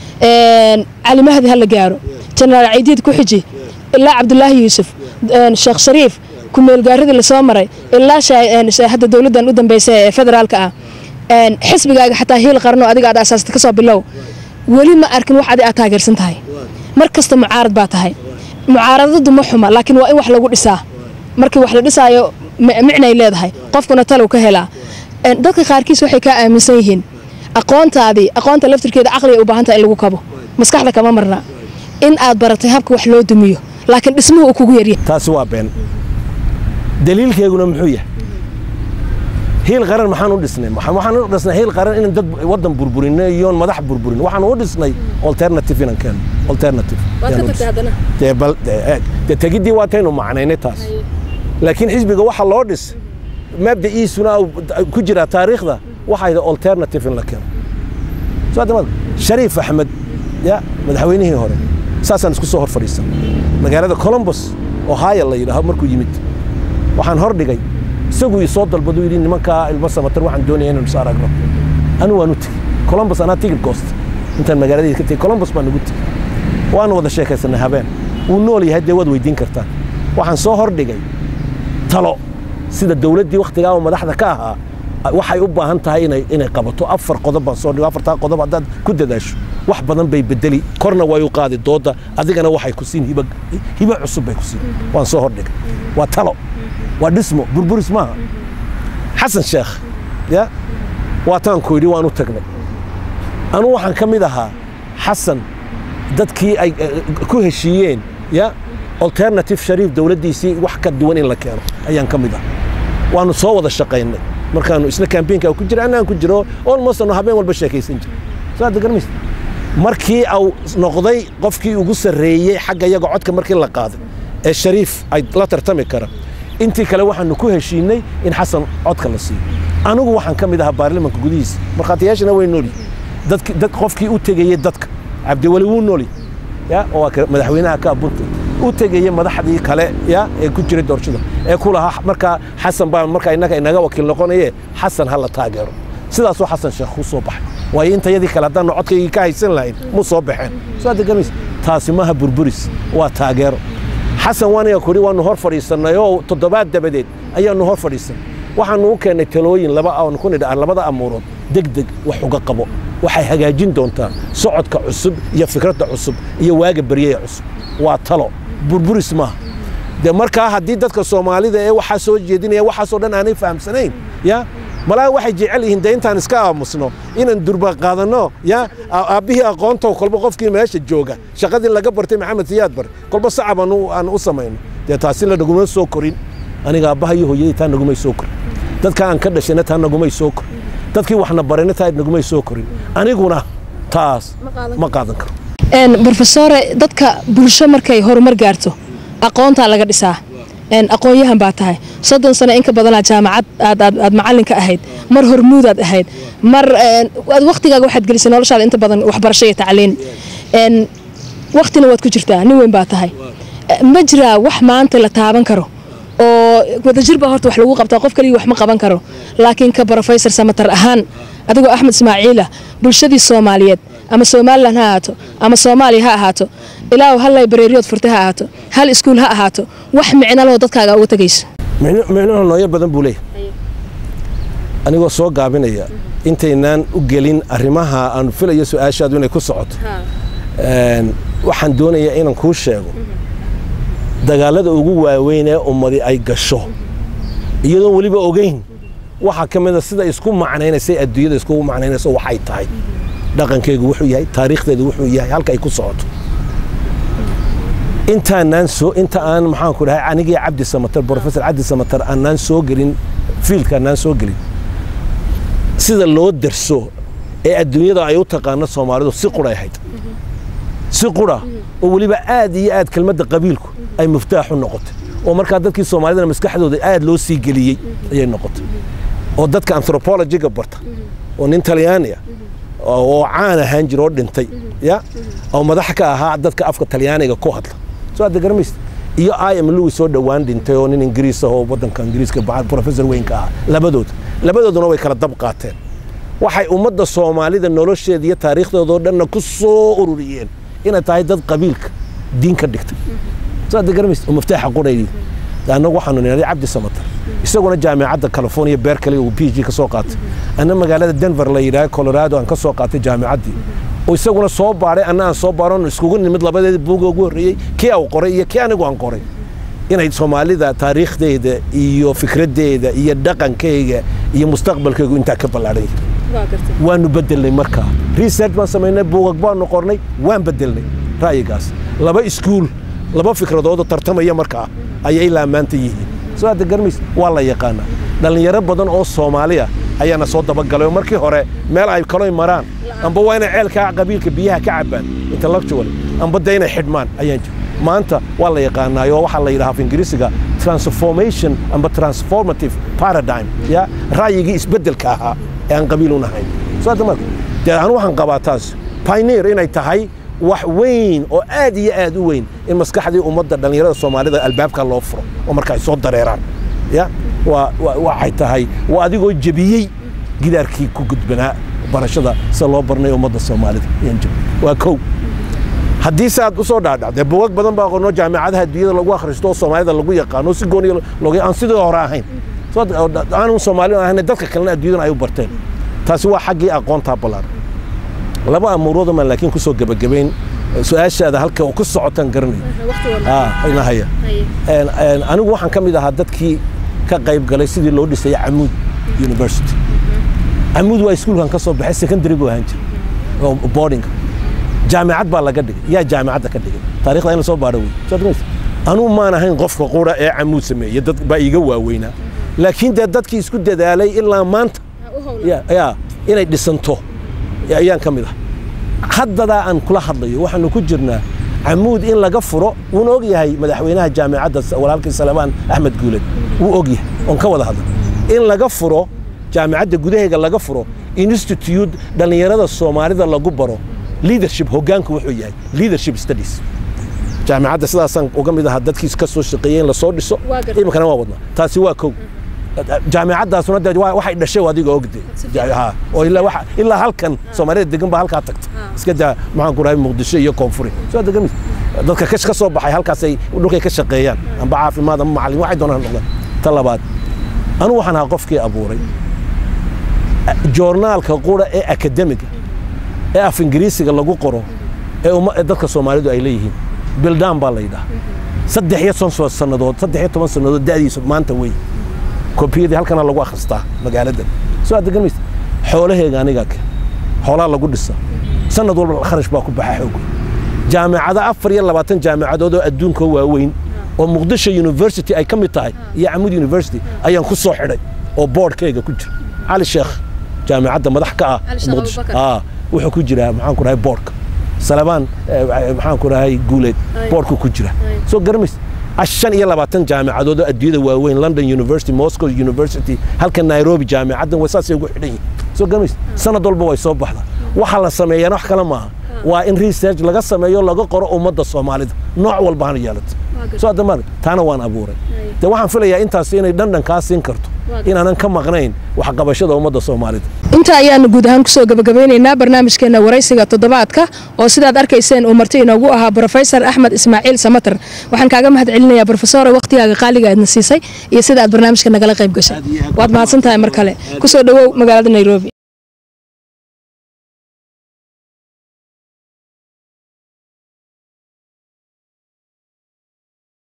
Een, cali mahdi ha la gaaro jenaraal ciidiid ku xiji ilaa cabdulaahi yuusuf een, sheekh shariif ku-meelgaaridii lasoo maray ilaa shaa- een, shaa- hadda dowladdan u dambeysa ee federaalka ah Een, xisbigaaga xataa hiil qarno adiga aad asaasata kasoo bilow weli ma arkin wax adi aad taageersan tahay mar kasta mucaarad baa tahay mucaaradadu ma xuma laakiin waa in wax lagu dhisaa markii wax la dhisaayo micnay leedahay qofkuna talow ka helaa dadka qaarkiis waxay kaa aaminsan yihiin aqoontaadii aqoonta laftirkeeda caqliga u baahantaha in lagu kabo maskaxda kama marna in aad baratay habka wax loo dumiyo laakiin dhismuhu uu kugu yaryahay taasi waa been daliilkeeguna muxuu yahay hiil qaran maxaan u dhisnay waxaan u dhisnay hiil qaran inaan dad waddan burburinno iyoon madax burburin waxaan u dhisnay alternative inaan keeno alternative dee tegiddii waa taynu macnaynay taas laakiin xisbiga waxa loo dhis mabda'iisuna ku jira taariikhda waxayda alternative in la keeno shariif axmed ya madaxweynihii hore saasaan isku soo hor fadhiisan magaalada colombos ohio la yidhaaho markuu yimid waxaan hor dhigay isaguu ii soo dalbaduu yidhi nimankaa ilmo samatar waxaan doonaya inaan is aragno anu waan u tegey colombos anaa tigid goosta intaan magaaladayda ka tegey colombos baan ugu tegey waanu wada sheekaysanay habeen wuu nool yahay dee waad weydiin kartaan waxaan soo hor dhigay talo sida dowladdii wakhtigaa oo madaxda ka ahaa waxay u baahan tahay inay qabato afar qodob baan soo dhigo afartaa qodob haddaad ku dadaasho wax badan bay bedeli korna way u qaadi doodda adigana waxay ku siin hibo cusub bay ku siin waan soo hordhigay waa talo waa dhismo burburis maaha xasan sheekh ya waataanku yidhi waan u tagnay anuu waxaan ka mid ahaa xasan dadkii ay ku heshiiyeen ya alternative shariif dowladdiisii wax ka duwan in la keeno ayaan ka mid ah waanu soo wada shaqaynay markaanu isla kambeynka ku jira annaan ku jiro almost anu habeen walba sheekaysan jira saad garmaysa markii au noqday qofkii ugu sarreeyey xagga iyaga codka markii la qaaday ee shariif ay la tartami kara intii kale waxaanu ku heshiinay in xasan codka la siiyo anigu waxaan ka mid ahaa baarlamanka gudihiisa markhaatiyaashana way noolyi dad qofkii u tegayey dadka cabdiweli wuu noolyi ya oo madaxweynaha ka bunta u tegayey madaxdii kale ya ee ku jiray doorashada ee ku lahaa markaa xasan baa markaa innaga inaga wakiil noqonaye xasan ha la taageero sidaasuu xasan sheekh ku soo baxay waayo intayadii kale haddaanu codkaygii ka haysan lahayn mu soo baxeen soo degamaysa taasi maaha burburis waa taageero xasan waaniga kudhi waanu hor fadhiisannay oo toddobaad dabadeed ayaanu hor fadhiisannay waxaanu u keennay talooyin laba aan ku nidha labada amuurood degdeg wax uga qabo waxay hagaajin doontaa socodka cusub iyo fikradda cusub iyo waaga beryaya cusub waa talo burburis maaha dee markaa haddii dadka soomaalida ee waxaa soo jeedinaya waxaasoo dhan aanay fahamsanayn ya malaa waxay jecel yihiin dee intaan iska aamusno inaan durba qaadanno ya aabbihii aqoontow kolba qofkii meesha jooga shaqadii laga bartay maxamed siyaad bar kolba sacab aan u samayno dee taasi la naguma soo korin aniga aabbaha iyo hooyadii taa nagumay soo korin dadka aan ka dhashayna taa nagumay soo korin dadkii waxna barayna taa nagumay soo korin aniguna taas ma qaadan karo brofesore dadka bulsho markay horumar gaarto aqoontaa laga dhisaa aqoon-yahan baa tahay soddon sano inka badanaa jaamacad aad macalinka ahayd mar hormuudaad ahayd mar waktigaaga waxaad gelisay noloshaada inta badan waxbarasho iyo tacliin waktina waad ku jirtaa nin weyn baa tahay ma jiraa wax maanta la taaban karo oo wadajir baa horta wax lagu qabtaa qof kaliya wax ma qaban karo laakiin ka brofesor samatar ahaan adigoo axmed ismaaciila bulshadii soomaaliyeed ama somalilan ha ahaato ama soomaaliya ha ahaato ilaa hal laybareeriyood furtay ha ahaato hal iskuul ha ahaato wax micnaloo dadkaaga uga tegayso micnuhu nooyo badan buu leeyahy anigoo soo gaabinaya intaynaan u gelin arrimaha aan filayo su-aashaadu inay ku socoto waxaan doonayaa inaan kuu sheego dagaalada ugu waaweyn ee ummadi ay gasho iyadoon weliba ogeyn waxaa ka mida sida isku macnaynaysay adduunyada iskugu macnaynayso waxay tahay dhaqankeygu wuxuu yahay taariikhdeedu wuxuu yahay halka ay ku socoto intaanaan soo inta aan maxaan ku dhahay anigii cabdi samatar professor cabdi samatar aanaan soo gelin fiildka aanaan soo gelin sida loo darso ee adduunyada ay u taqaano soomaalidu si quray ahayd si qura oo weliba aad iyo aad kelmadda qabiilku ay muftaax u noqotay oo markaa dadkii soomaalidana maskaxdooda aad loo sii geliyey ayay noqotay oo dadka anthropologiga barta oo nin talyaaniya oo caan ahaan jira oo dhintay ya oo madax ka ahaa dadka afka talyaaniga ku hadla soo aad garamaysa iyo i m louis soo dhowaan dhintay oo nin ingiriis ah oo waddanka ingiriiska professor weynka ahaa labadooda labadooduna way kala dab qaateen waxay ummadda soomaalida nolosheeda iyo taariikhdoodao dhanna ku soo ururiyeen inay tahay dad qabiilka diin ka dhigtay soo aad garamaysa oo maftaaxa quraydi annagu waxaanu nidhahday cabdi samatar isaguna jaamicadda california berkeley uu p g ka soo qaatay anna magaalada denver la yidhaha colorado aan ka soo qaatay jaamicaddii oo isaguna soo baaray anna aan soo baaron iskugu nimid labadeeda buuga ugu horreeyey kii au qoray iyo kii anigu aan qoray inay soomaalida taariikhdeeda iyo fikraddeeda iyo dhaqankeyga iyo mustaqbalkeygu intaa ka ballaadhan yahay waanu bedelnay markaa research baan samaynay buugag baanu qornay waan bedelnay ra'yigaas laba iskuul laba fikradoodoo tartamaya markaa ayay ilaa maanta yihiin soo hadda garmays waa la yaqaanaa dhallinyaro badan oo soomaaliya ayaana soo dabagalay oo markii hore meel ay kaloy maraan amba waa inay ceelkaa qabiilka biyaha ka cabbaan intellectually amba de inay xidhmaan ayaan jir maanta waa la yaqaanaayo waxaa la yidhaha af ingiriisiga transformation amba transformative paradigm ya ra'yigii isbeddelka ahaa ee aan qabiil unahayn soo hadda marka dee anu waxaan qabaa taas pioneer inay tahay wax weyn oo aad iyo aad u weyn in maskaxdii ummadda dhallinyarada soomaalida albaabka loo furo oo marka ay soo dareeraan ya waxay tahay waa adigoo jebiyey gidaarkii ku gudbanaa barashada sida loo barnay ummadda soomaalida waa kow haddii se aad u soo dhaadhacdee buugag badan baa qornoo jaamicadaha adduunyada lagu akhristo oo soomaalida lagu yaqaano si gooniya log aan sidii hore ahayn aanu soomaali ahayn dadka kalena adduunyadan ay u barteen taasi waa xaggii aqoontaa ballaaran laba amuurood maan laakiin ku soo gebagabayn su-aashaada halka ku socotaan garanaya anigu waxaan ka mid ahaa dadkii ka qayb galay sidii loo dhisaya camuud university camuud waa iskuulkan ka soo baxay secondary buu ahaan jiray oo boardinga jaamicad baa laga dhigay yaa jaamicadda ka dhigay taarikhda in la soo baadho wey anuu maan ahayn qofka qura ee camuud sameeye dad baa iiga waaweynaa laakiin dee dadkii isku dadaalay ilaa maanta ya inay dhisanto ayaan ka mid ah haddadaa aan kula hadlayo waxaanu ku jirnaa camuud in laga furo wuuna og yahay madaxweynaha jaamicadda walaalkii salebaan axmed guuled wuu og yahay oon ka wada hadla in laga furo jaamicadda gudaheega laga furo institute dhallinyarada soomaalida lagu baro leadership hoggaanku wuxuu yahay leadership studies jaamicadda sidaasaan uga mid ahaa dadkiis ka soo shaqeeyey in lasoo dhiso iminkana waa wadnaa taasi waa kow jaamicaddaasuna de waxay dhashay adiga ogde oo ilaa halkan soomaalida degan baa halkaa tagta iska daa maxaan ku dhahay muqdisho iyo koonfuri soo degan dadka kash ka soo baxay halkaasay dhulkay ka shaqeeyaan amba caafimaad amba macallin waxay doonaan noqdaan ta labaad anugu waxaan ahaa qofkii abuuray joornaalka qura ee akademiga ee af ingiriisiga lagu qoro ee dadka soomaalidu ay leeyihiin bildaan baa la yidhaha saddex iyo toban sannadood saddex iyo toban sannadood da'diisu maanta wey kombiyadii halkana lagu akhristaa magaaladan soo aad degan maysa xoolaheega anigaa ke xoolaa lagu dhisa sanad walba kharash baa ku baxa xoog jaamicada afar iyo labaatan jaamicadood oo adduunka waaweyn oo muqdisho university ay ka mid tahay iyo camud university ayaan ku soo xidhay oo boordkayga ku jira cali sheekh jaamicadda madax ka ah muqdisho wuxuu ku jiraa maxaan ku dhahay boordka salabaan maxaan ku dhahay guuleed boordku ku jira soo garamaysa shan iyo labaatan jaamicadood oo adduunyada waaweyn london university moscow university halka nairobi jaamicaddan way saasay ugu xidhan yihin soo garamaysa sanad walba way soo baxda waxa la sameeyana wax kale maaha waa in research laga sameeyo laga qoro ummadda soomaalida nooc walba hana yeelato soo addamaan taana waan abuuray de waxaan filayaa intaas inay dhandhan kaa siin karto inaanan ka maqnayn waxqabashada ummadda soomaalida inta ayaanu guud ahaan kusoo gabagabeynaynaa barnaamijkeena waraysiga toddobaadka oo sidaad arkayseen uu marti inoogu ahaa brofesor axmed ismaaciil samater waxaan kaaga mahad celinayaa brofesore wakhtigaaga qaaliga aadna siisay iyo sida aad barnaamijka nagala qayb gashay waad mahadsan tahay mar kale kusoo dhowow magaalada nairobi